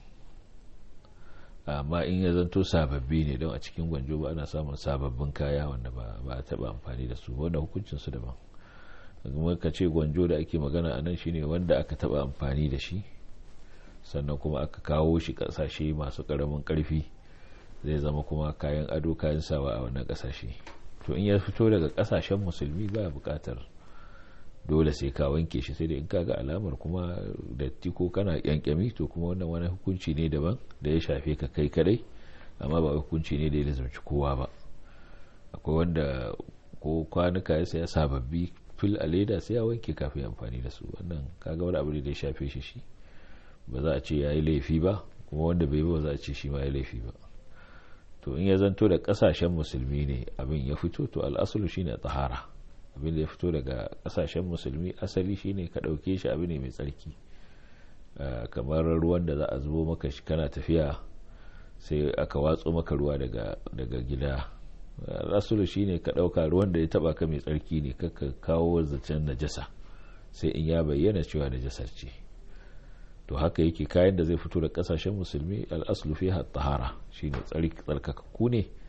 amma in ya zanto sababbi ne don a cikin gwanjo ba ana samun sababbin kaya wanda ba a taba amfani da su wanda hukuncin su daban kuma ka ce gwanjo da ake magana a nan shine wanda aka taba amfani da shi sannan kuma aka kawo shi kasashe masu karamin karfi zai zama kuma kayan ado kayan sawa a wannan kasashe to in ya fito daga kasashen musulmi ba bukatar dole sai ka wanke shi sai da in kaga alamar kuma datti ko kana kyankyami to kuma wannan wani hukunci ne daban da ya shafe ka kai kadai amma ba hukunci ne da ya lazumci kowa ba akwai wanda ko kwanuka ya saya sababbi fil a leda sai ya wanke kafin amfani da su wannan kaga wani abu ne da ya shafe shi shi ba za a ce ya yi laifi ba kuma wanda bai ba za a ce shi ma ya laifi ba to in ya zanto da kasashen musulmi ne abin ya fito to al'asulu shine tsahara abin da ya fito daga kasashen musulmi asali shine ka ɗauke shi abu ne mai tsarki kamar ruwan da za a zubo maka shi kana tafiya sai aka watso maka ruwa daga gida rasulu shine ka ɗauka ruwan da ya taba ka mai tsarki ne ka kawo zancen najasa sai in ya bayyana cewa najasar ce to haka yake kayan da zai fito da kasashen musulmi al'aslu fi tahara shine tsarkakakku ne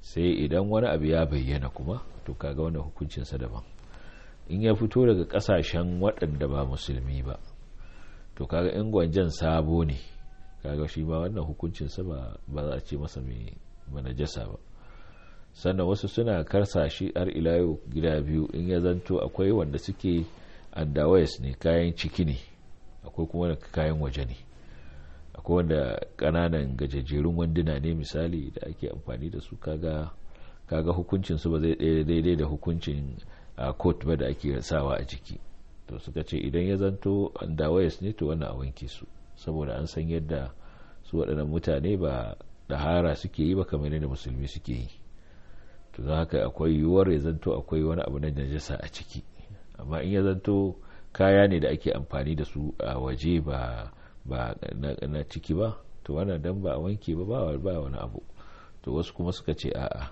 sai idan wani abu ya bayyana kuma to kaga wannan hukuncinsa daban in ya fito daga kasashen waɗanda ba musulmi ba to kaga in gwanjan sabo ne kaga shi ba wannan hukuncinsa ba ba za a ce masa mai manajasa ba sannan wasu suna karsa shi har ila yau gida biyu in ya zanto akwai wanda suke andawayas ne kayan ciki ne akwai kuma kayan waje ne akwai wanda kananan gajejjerun wanduna ne misali da ake amfani da su kaga kaga hukuncin su ba zai daidai da hukuncin coat ba da ake sawa a jiki to suka ce idan ya zanto andawayas ne to wannan a wanke su saboda an san yadda su waɗannan mutane ba ɗahara suke yi ba kamar yadda musulmi suke yi to don haka akwai yiwuwar ya zanto akwai wani abu na najasa a ciki amma in ya zanto kaya ne da ake amfani da su a waje ba ba na ciki ba to wannan dan ba a wanke ba ba wani abu to wasu kuma suka ce a'a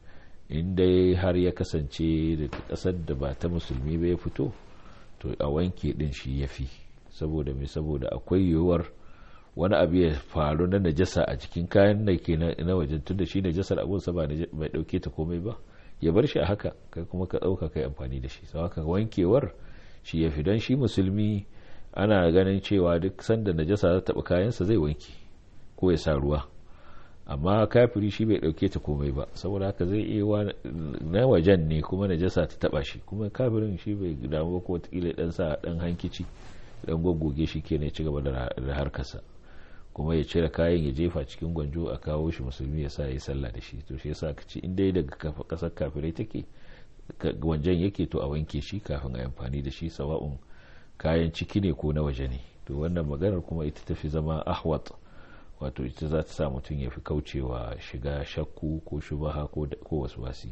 in dai har ya kasance daga kasar da ba ta musulmi ba ya fito to a wanke din shi ya fi saboda mai saboda akwai yiwuwar wani abu ya faru na najasa a cikin kayan da ke na wajen tun da shi najasar abunsa ba bai dauke ta komai ba ya bar shi a haka kai kuma ka dauka kai amfani da shi sau haka wankewar shi ya fi don shi musulmi ana ganin cewa duk sanda najasa za taɓa kayansa zai wanke ko ya sa ruwa amma kafiri shi bai dauke ta komai ba saboda haka zai iya na wajen ne kuma najasa ta taba shi kuma kafirin shi bai damu ko wataƙila dan sa dan hankici dan goggoge shi ke ne ci gaba da harkarsa kuma ya cire kayan ya jefa cikin gwanjo a kawo shi musulmi ya sa ya sallah da shi to shi yasa ka ci in dai daga kasar kafirai take gwanjan yake to a wanke shi kafin a amfani da shi sawa'un kayan ciki ne ko na waje ne to wannan maganar kuma ita tafi zama ahwat wato ita za ta sa mutum ya fi kaucewa shiga shakku ko shubaha ko wasu wasi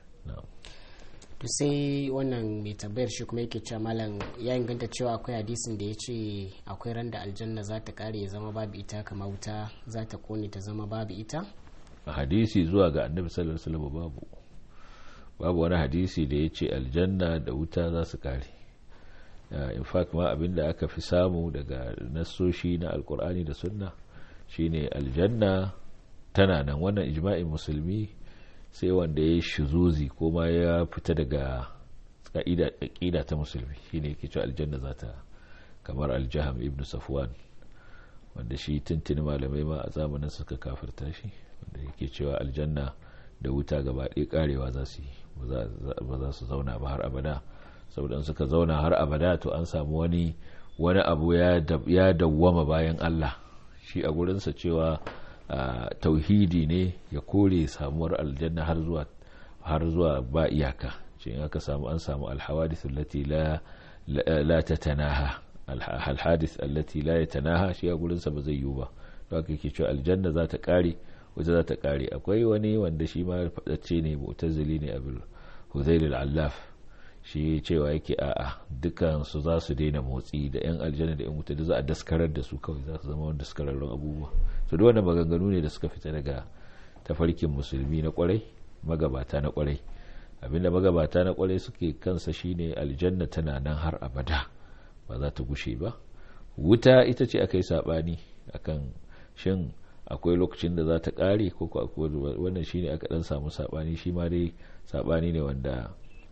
to sai wannan mai tambayar shi kuma yake cewa malam ya inganta cewa akwai hadisin da ya ce akwai ran da aljanna za ta kare ya zama babu ita kamar wuta za ta kone ta zama babu ita a hadisi zuwa ga annabi sallallahu alaihi wasallam babu babu wani hadisi da ya ce aljanna da wuta za su kare in fact ma abinda aka fi samu daga nassoshi na alkur'ani da sunna shine aljanna tana nan wannan ijma'in musulmi sai wanda ya yi shizuzi ko ma ya fita daga ƙa'ida ta musulmi shine yake cewa aljanna za ta kamar aljaham ibn safwan wanda shi tuntuni malamai ma a zamanin suka kafirta shi wanda yake cewa aljanna da wuta gaba ɗaya karewa za su yi ba za su zauna ba har abada saboda suka zauna har abada to an samu wani wani abu ya dawwama bayan Allah shi a gurinsa cewa tauhidi ne ya kore samuwar aljanna har zuwa har zuwa ba iyaka ce in aka samu an samu alhawadith allati la la tatanaha alhadith allati la yatanaha shi a gurinsa ba zai yiwu ba to haka yake cewa aljanna za ta kare wata za ta kare akwai wani wanda shi ma fadacce ne mu'tazili ne abul huzail al-allaf shi cewa yake a'a dukan su za su daina motsi da yan aljanna da yan wuta da za a daskarar da su kawai za su zama wani daskararrun abubuwa to da wannan maganganu ne da suka fita daga tafarkin musulmi na kwarai magabata na kwarai abinda magabata na kwarai suke kansa shine aljanna tana nan har abada ba za ta gushe ba wuta ita ce aka yi sabani akan shin akwai lokacin da za ta kare ko wannan shine aka dan samu sabani shi ma dai sabani ne wanda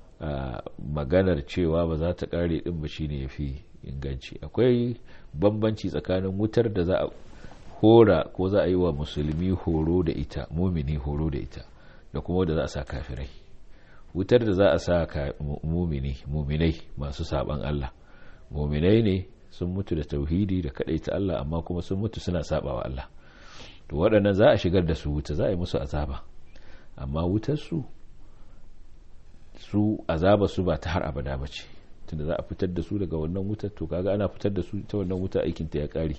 maganar cewa ba za ta kare din ba shine yafi inganci akwai bambanci tsakanin wutar da za a hora ko za a yi wa musulmi horo da ita mumini horo da ita da kuma da za a sa kafirai wutar da za a sa mumini muminai masu saban Allah muminai ne sun mutu da tauhidi da ta Allah amma kuma sun mutu suna sabawa Allah to waɗannan za a shigar da su wuta za a yi musu azaba amma wutar su su azaba su ba ta har abada ba ce tunda za a fitar da su daga wannan wutar to kaga ana fitar da su ta wannan wuta aikin ta ya kare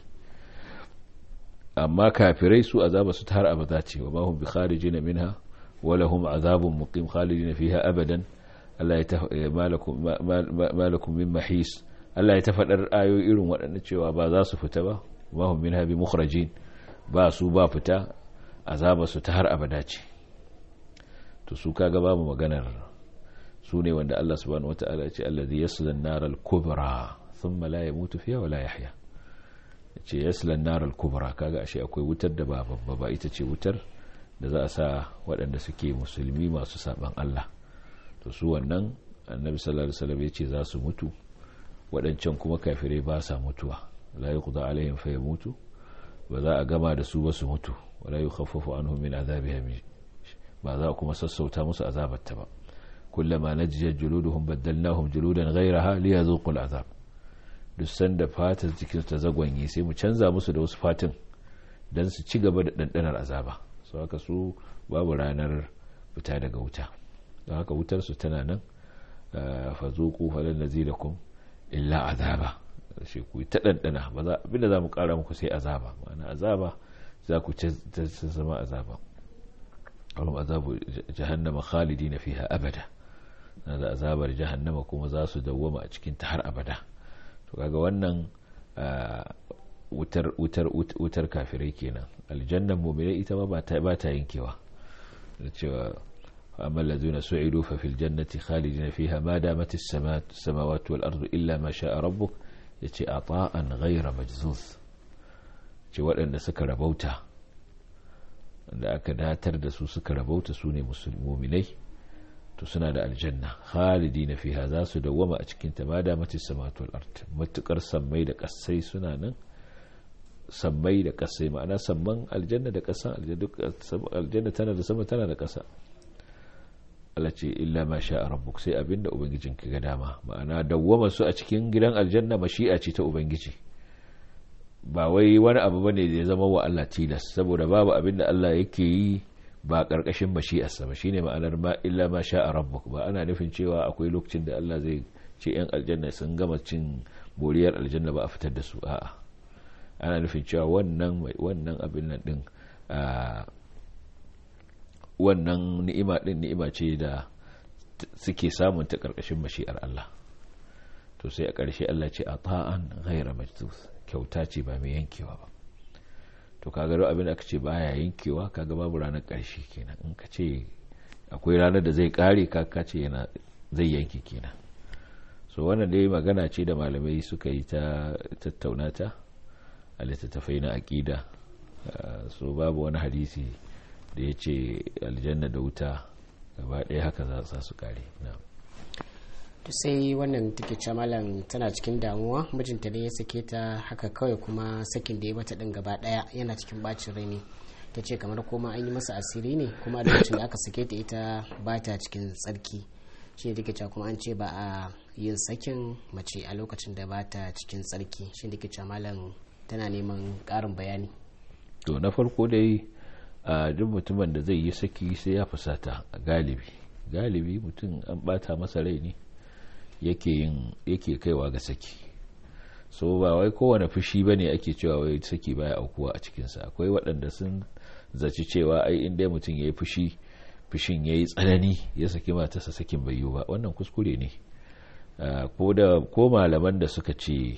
amma kafirai su azaba su ta har abada ce wa mahum bi kharijina minha wa lahum azabun muqim khalidina fiha abadan Allah ya malakum malakum min mahis Allah ya ta faɗar ayoyi irin waɗanda cewa ba za su fita ba mahum minha bi mukhrajin ba su ba fita azaba su ta har abada ce to su kaga babu maganar su ne wanda Allah subhanahu wata'ala ce allazi yasla an-nar al-kubra thumma la yamutu fiha wa la yahya ce yasla an-nar al-kubra kaga ashe akwai wutar da ba babba ba ita ce wutar da za a sa waɗanda suke musulmi masu saban Allah to su wannan annabi sallallahu alaihi wasallam ya ce za su mutu waɗancan kuma kafirai ba sa mutuwa la yuqda alaihim fa yamutu ba za a gama da su ba su mutu wala yukhaffafu anhum min azabiha ba za a kuma sassauta musu azabarta ba kullama najiyat juluduhum baddalnahum juludan ghayraha liyazuqu al'azab duk sanda fatar jikin ta zagwanye sai mu canza musu da wasu fatin dan su ci gaba da dandanar azaba so haka su babu ranar fita daga wuta don haka wutar su tana nan fa zuqu falan nazilakum illa azaba shi ku ta dandana ba za abinda za mu kara muku sai azaba ma'ana azaba za ku ci zama azaba ولهم عذاب جهنم خالدين فيها أبدا هذا عذاب جهنم kuma za su dawwama a cikin ta har abada to kaga wannan wutar wutar wutar kafirai kenan aljannan mu'minai ita ma ba ta ba ta yankewa da cewa amma allazina su'idu fa fil jannati khalidina fiha ma damat as-samawati wal ardu illa ma sha'a rabbuk yace ata'an ghayra majzuz ce waɗanda suka rabauta da aka datar da su suka rabauta su ne muminai to suna da aljanna khalidi na fiha za su dawwama a cikin ta mada mati samatul art matukar sammai da kasai suna nan sammai da kasai ma'ana samman aljanna da kasa aljanna tana da sama tana da kasa Allah ce illa ma sha rabbuk sai abinda ubangijin ka ga dama ma'ana dawwama su a cikin gidan aljanna mashi'a ce ta ubangiji ba wai wani abu bane da ya zama wa Allah tilas saboda babu abin da Allah yake yi ba karkashin mashi'arsa ba shine ma'anar ma illa ma sha'a rabbuk ba ana nufin cewa akwai lokacin da Allah zai ce yan aljanna sun gama cin boriyar aljanna ba a fitar da su a'a ana nufin cewa wannan wannan abin nan din wannan ni'ima din ni'ima ce da suke samun ta karkashin mashi'ar Allah to sai a ƙarshe Allah ce a ta'an ghaira majzus kyauta ce ba mai yankewa ba to kaga duk abin da aka ce baya yankewa kaga babu ranar ƙarshe kenan in ka ce akwai ranar da zai kare ka ce yana zai yanke kenan so wannan dai magana ce da malamai suka yi ta tattauna ta a littattafai na aƙida so babu wani hadisi da ya ce aljanna da wuta gaba ɗaya haka za su kare na'am to sai wannan take ce malam tana cikin damuwa mijinta ne ya sake ta haka kawai kuma sakin da ya mata din gaba daya yana cikin bacin rai ne ta ce kamar koma an yi masa asiri ne kuma a lokacin da aka sake ta ita ba ta cikin tsarki shi ne take cewa kuma an ce ba a yin sakin mace a lokacin da ba ta cikin tsarki shi ne take cewa malam tana neman karin bayani to na farko dai a duk mutumin da zai yi saki sai ya fusata galibi galibi mutum an bata masa rai ne yake yin yake kaiwa ga saki so ba wai kowane fushi ba ne ake cewa wai saki baya aukuwa a cikinsa akwai waɗanda sun zaci cewa ai in dai mutum ya yi fushi fushin ya yi tsanani ya saki matarsa sakin bai yiwu ba wannan kuskure ne ko malaman da suka ce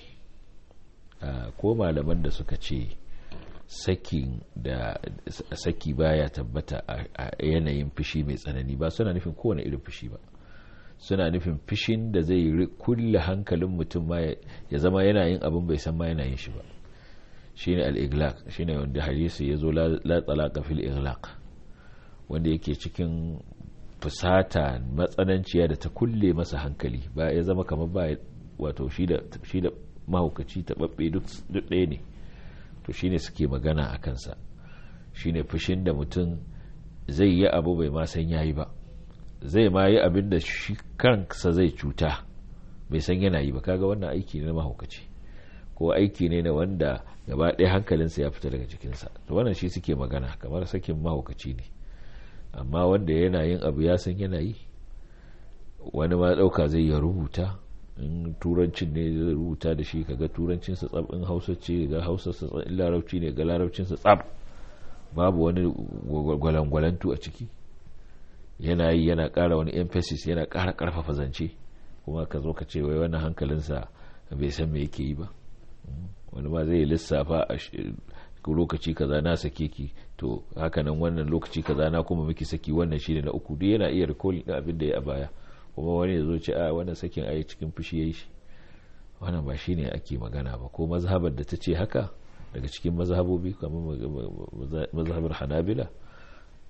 ko malaman da suka ce sakin da saki baya tabbata a yanayin fushi mai tsanani ba suna nufin kowane irin fushi ba suna nufin fishin da zai kulle hankalin mutum ma ya zama yana yin abin bai san ma yana yin shi ba shine al-iglaq shine wanda hadisi ya zo la talaqa fil iglaq wanda yake cikin fusata matsananciya da ta kulle masa hankali ba ya zama kamar ba wato shi da shi da mahaukaci taɓaɓɓe duk ɗaya ne to shine suke magana a kansa shine fushin da mutum zai yi abu bai ma san yayi ba zai ma yi abin da shi kansa zai cuta bai san yana yi ba kaga wannan aiki ne na mahaukaci ko aiki ne na wanda gaba ɗaya hankalinsa ya fita daga cikinsa to wannan shi suke magana kamar sakin mahaukaci ne amma wanda yana yin abu ya san yana yi wani ma ɗauka zai ya rubuta in turancin ne zai rubuta da shi kaga turancinsa tsab in hausa ce ga hausarsa tsab in larabci ne ga larabcinsa tsab babu wani gwalangwalantu a ciki yana yi yana ƙara wani emphasis yana ƙara ƙarfafa zance kuma ka zo ka ce wai wannan hankalinsa bai san me yake yi ba wani ma zai lissafa a lokaci kaza na sake ki to hakanan wannan lokaci kaza na kuma miki saki wannan shine na uku duk yana iya recall din abin da ya baya kuma wani ya zo ce a wannan sakin ayi cikin fushi yayi shi wannan ba shine ake magana ba ko mazhabar da ta ce haka daga cikin mazhabobi kamar mazhabar hanabila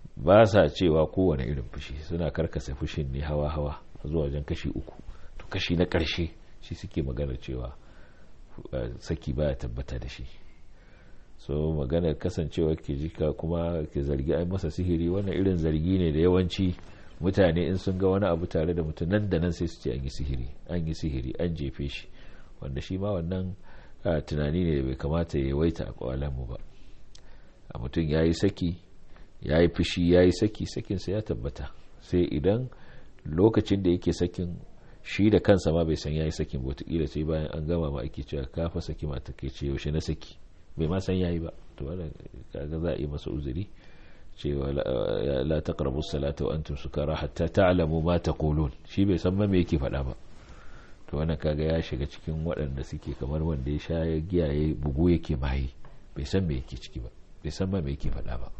ba sa cewa kowane irin fushi suna karkasa fushin ne hawa-hawa zuwa wajen kashi uku to kashi na ƙarshe shi suke magana cewa saki baya tabbata da shi so maganar kasancewa ke jika kuma ke zargi ai masa sihiri wannan irin zargi ne da yawanci mutane in sun ga wani abu tare da mutum nan da nan sai su ce an yi sihiri an yi sihiri an jefe shi wanda shi ma wannan tunani ne da bai kamata ya yawaita a kwalanmu ba a mutum ya yi saki ya yi fushi ya yi saki sakinsa ya tabbata sai idan lokacin da yake sakin shi da kansa ma bai san ya yi sakin ba wataƙila sai bayan an gama ma ake cewa kafa saki mata ke ce yaushe na saki bai ma san ya yi ba to wannan kaga za a yi masa uzuri cewa la taqrabu salata wa antum sukara hatta ta'lamu ma taqulun shi bai san ma me yake faɗa ba to wannan kaga ya shiga cikin waɗanda suke kamar wanda ya sha ya giya ya bugu yake maye bai san me yake ciki ba bai san ma me yake faɗa ba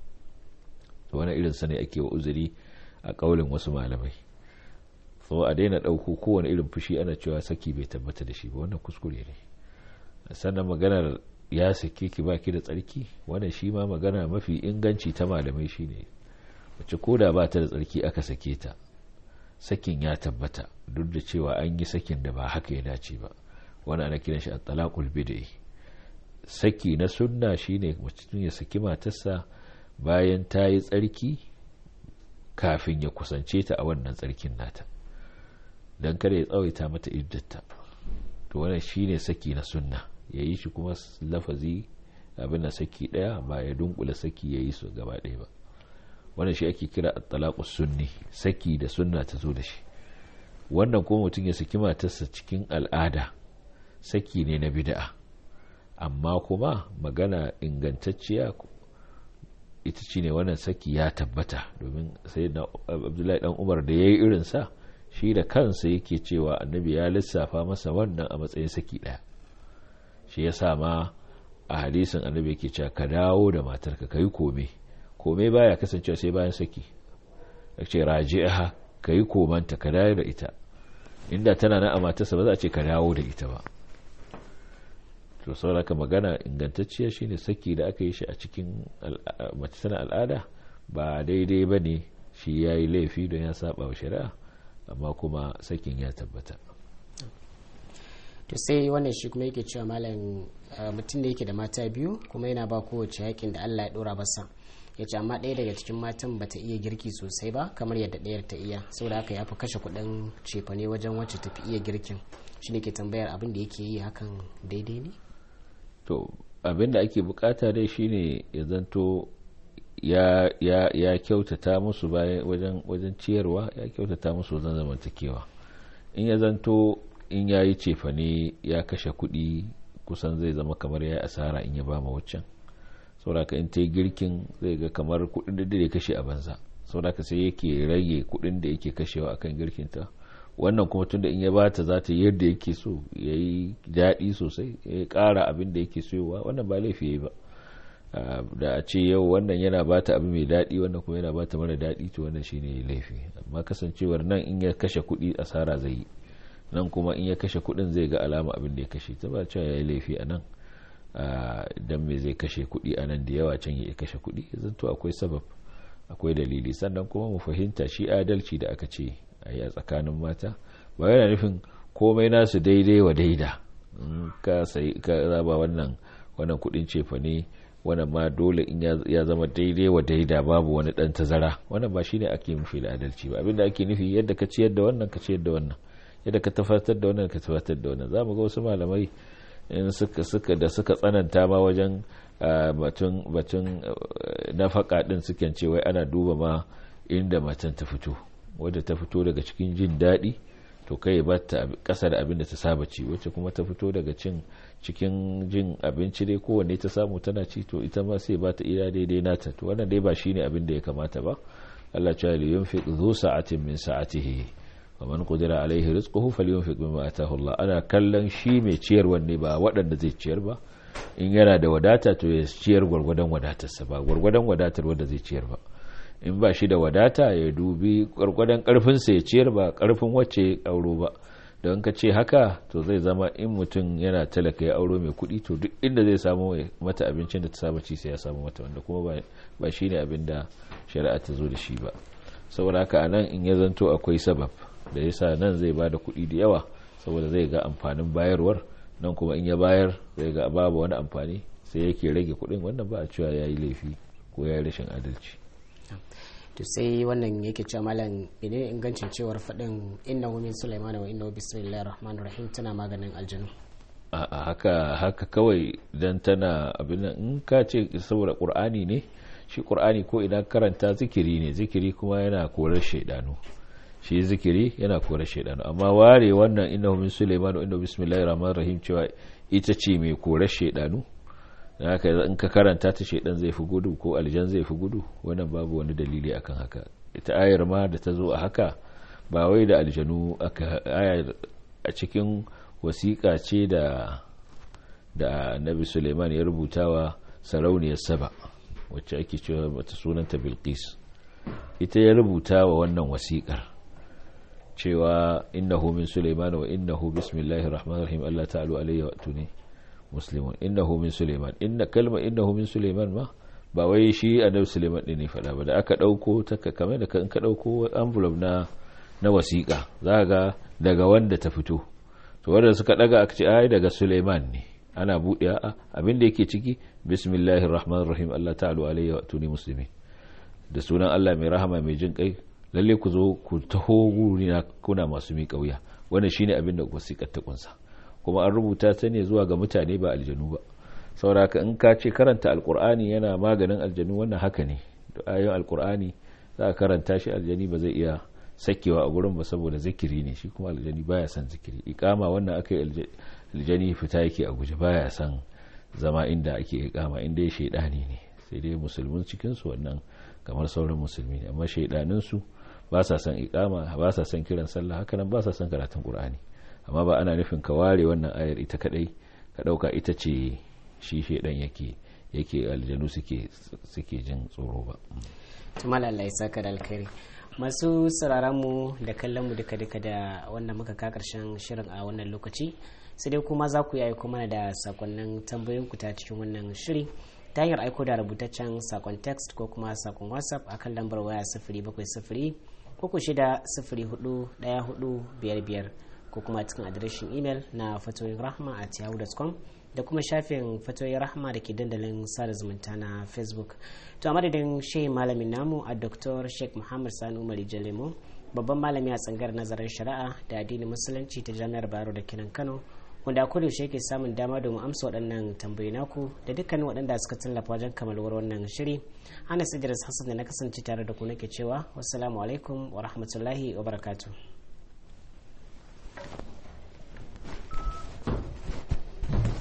to wannan irin sa ne ake wa uzuri a kaulin wasu malamai so a daina ɗauko kowane irin fushi ana cewa saki bai tabbata da shi ba wannan kuskure ne sannan maganar ya sake ki baki da tsarki wannan shi ma magana mafi inganci ta malamai shine wacce koda ba ta da tsarki aka sake ta sakin ya tabbata duk da cewa an yi sakin da ba haka ya dace ba wani ana kiran shi at-talaqul bid'i saki na sunna shine mutum ya saki matarsa bayan ta yi tsarki kafin ya kusance ta a wannan tsarkin nata dan kada ya tsawaita mata iddata to wannan shine saki na sunna ya yi shi kuma lafazi abin da saki daya ba ya dunkula saki ya yi su gaba ɗaya ba wannan shi ake kira at-talaqus sunni saki da sunna ta zo da shi wannan kuma mutum ya saki matarsa cikin al'ada saki ne na bid'a amma kuma magana ingantacciya ita ce ne wannan saki ya tabbata domin sai na abdullahi dan umar da ya yi irinsa shi da kansa yake cewa annabi ya lissafa masa wannan a matsayin saki ɗaya shi ya sa ma a hadisin annabi yake cewa ka dawo da matarka ka yi kome kome baya kasancewa sai bayan saki ya ce raji'aha ka yi komanta ka dawo da ita inda tana na a matarsa ba za a ce ka dawo da ita ba to sauraka magana ingantacciya shine saki da aka yi shi a cikin mace tana al'ada ba daidai ba ne shi ya yi laifi don ya saba wa shari'a amma kuma sakin ya tabbata to sai wannan shi kuma yake cewa malam mutum da yake da mata biyu kuma yana ba kowace yakin da allah ya dora basa ya ce amma ɗaya daga cikin matan bata iya girki sosai ba kamar yadda ɗayar ta iya saboda haka ya fi kashe kuɗin cefane wajen wacce tafi iya girkin shi ne ke tambayar abin da yake yi hakan daidai ne to abin da ake bukata dai shine ya zanto ya, ya, ya kyautata musu bayan wajen, wajen ciyarwa ya kyautata musu wajen zamantakewa in ya zanto in ya yi cefane ya kashe kuɗi kusan zai zama kamar ya asara in ya ba ma waccan sauraka in ta yi girkin zai ga kamar kuɗin da ya kashe a banza sauraka sai yake rage kuɗin da yake kashewa akan girkinta wannan kuma tunda in ya bata za ta yi yadda yake so ya yi daɗi sosai ya ƙara abin da yake soyowa wannan ba laifi ya ba da a ce yau wannan yana bata abu mai daɗi wannan kuma yana bata mara daɗi to wannan shine laifi amma kasancewar nan in ya kashe kuɗi asara zai yi nan kuma in ya kashe kuɗin zai ga alama abin da ya kashe ta ba cewa ya yi laifi a nan dan me zai kashe kuɗi a nan da yawa can ya kashe kuɗi zanto akwai sabab akwai dalili sannan kuma mu fahimta shi adalci da aka ce a yi a tsakanin mata ba yana nufin komai nasu daidai wa daida ka sai ka raba wannan wannan kudin cefa ne wannan ma dole in ya zama daidai wa daida babu wani dan tazara wannan ba shine ake nufi da adalci ba abinda ake nufi yadda ka ciyar da wannan ka ciyar da wannan yadda ka tafatar da wannan ka tafatar da wannan zamu ga wasu malamai in suka suka da suka tsananta ma wajen batun batun nafaka din suke ce wai ana duba ma inda matan ta fito wadda ta fito daga cikin jin daɗi to kai ba ta ƙasa da abin da ta saba ci wacce kuma ta fito daga cin cikin jin abinci dai kowanne ta samu tana ci to ita ma sai ba ta iya daidai nata to wannan dai ba shine abin da ya kamata ba Allah ya li yunfiq zu sa'atin min sa'atihi wa man qadira alaihi rizquhu falyunfiq mimma ataahu Allah ana kallon shi mai ciyarwa ne ba waɗanda zai ciyar ba in yana da wadata to ya ciyar gwargwadon wadatarsa ba gwargwadon wadatar wanda zai ciyar ba in ba shi da wadata ya dubi gwargwadon karfinsa ya ciyar ba karfin wacce ya kauro ba don ka ce haka to zai zama in mutum yana talaka ya auro mai kuɗi to duk inda zai samu mata abincin da ta saba ci sai ya samu mata wanda kuma ba shi ne abin da shari'a ta zo da shi ba saboda haka a nan in ya zanto akwai sabab da yasa nan zai ba da kuɗi da yawa saboda zai ga amfanin bayarwar nan kuma in ya bayar zai ga babu wani amfani sai yake rage kuɗin wannan ba a cewa ya yi laifi ko ya yi rashin adalci to sai wannan yake cewa malam ne ingancin cewar faɗin inna min sulaiman wa inna bismillahir rahmanir rahim tana maganin aljanu a haka haka kawai dan tana abin nan in ka ce saboda qur'ani ne shi qur'ani ko idan karanta zikiri ne zikiri kuma yana korar shaidanu shi zikiri yana korar shaidanu amma ware wannan inna min sulaiman wa inna bismillahir rahmanir rahim cewa ita ce mai korar shaidanu da haka in ka karanta ta shaidan zai fi gudu ko aljan zai fi gudu wannan babu wani dalili akan haka ita ayar ma da ta zo a haka ba wai da aljanu aka ayar a cikin wasiƙa ce da da annabi suleiman ya rubuta wa sarauniyar saba wacce ake cewa mata sunanta bilqis ita ya rubuta wa wannan wasiƙar cewa innahu min suleiman wa innahu bismillahir rahmanir rahim Allah ta'ala alayya wa tuni muslimun innahu min suleiman inna kalma innahu min suleiman ma ba wai shi annabi suleiman din ne faɗa ba da aka ɗauko ta kamar da kan ka ɗauko envelope na na wasiƙa za ga daga wanda ta fito to wanda suka daga aka ce ai daga suleiman ne ana buɗe a abin da yake ciki bismillahir rahmanir rahim Allah ta'ala alayhi wa tuni muslimin da sunan Allah mai rahama mai jin kai lalle ku zo ku taho guri na kuna masu miƙa wuya wannan shine abin da wasiƙar ta kunsa kuma an rubuta ta ne zuwa ga mutane ba aljanu ba sauraka in ka ce karanta alkur'ani yana maganin aljanu wannan haka ne ayoyin alkur'ani za a karanta shi aljani ba zai iya sakewa a gurin ba saboda zikiri ne shi kuma aljani baya son zikiri ikama wannan aka yi aljani fita yake a guje baya son zama inda ake ikama inda ya shaidani ne sai dai musulmin cikinsu wannan kamar sauran musulmi ne amma shaidaninsu ba sa son ikama ba sa son kiran sallah haka nan ba sa son karatun qur'ani amma ba ana nufin ka ware wannan ayar ita kadai ka dauka ita ce shi shedan yake yake aljanu suke suke jin tsoro ba tumala Allah ya saka da alkhairi masu sauraron mu da kallon mu duka duka da wannan muka ka karshen shirin a wannan lokaci sai dai kuma za ku yi aiko mana da sakonnin tambayoyin ku ta cikin wannan shiri ta hanyar aiko da rubutaccen sakon text ko kuma sakon whatsapp akan lambar waya sifiri bakwai sifiri uku shida sifiri hudu daya hudu biyar biyar ko kuma cikin adireshin imel na fatoyin rahma a yahoo.com da kuma shafin fatoyin rahma da ke dandalin sada zumunta na facebook to a madadin shehin malamin namu a dr sheikh muhammad sani umar jalemo babban malami a tsangar nazarin shari'a da addinin musulunci ta jami'ar bayero da kinan kano wanda a kudu shi ke samun dama domin amsa waɗannan tambayi naku da dukkanin waɗanda suka tallafa wajen kamalwar wannan shiri ana idris hassan da na kasance tare da ku nake cewa wassalamu alaikum wa rahmatullahi wa barakatuh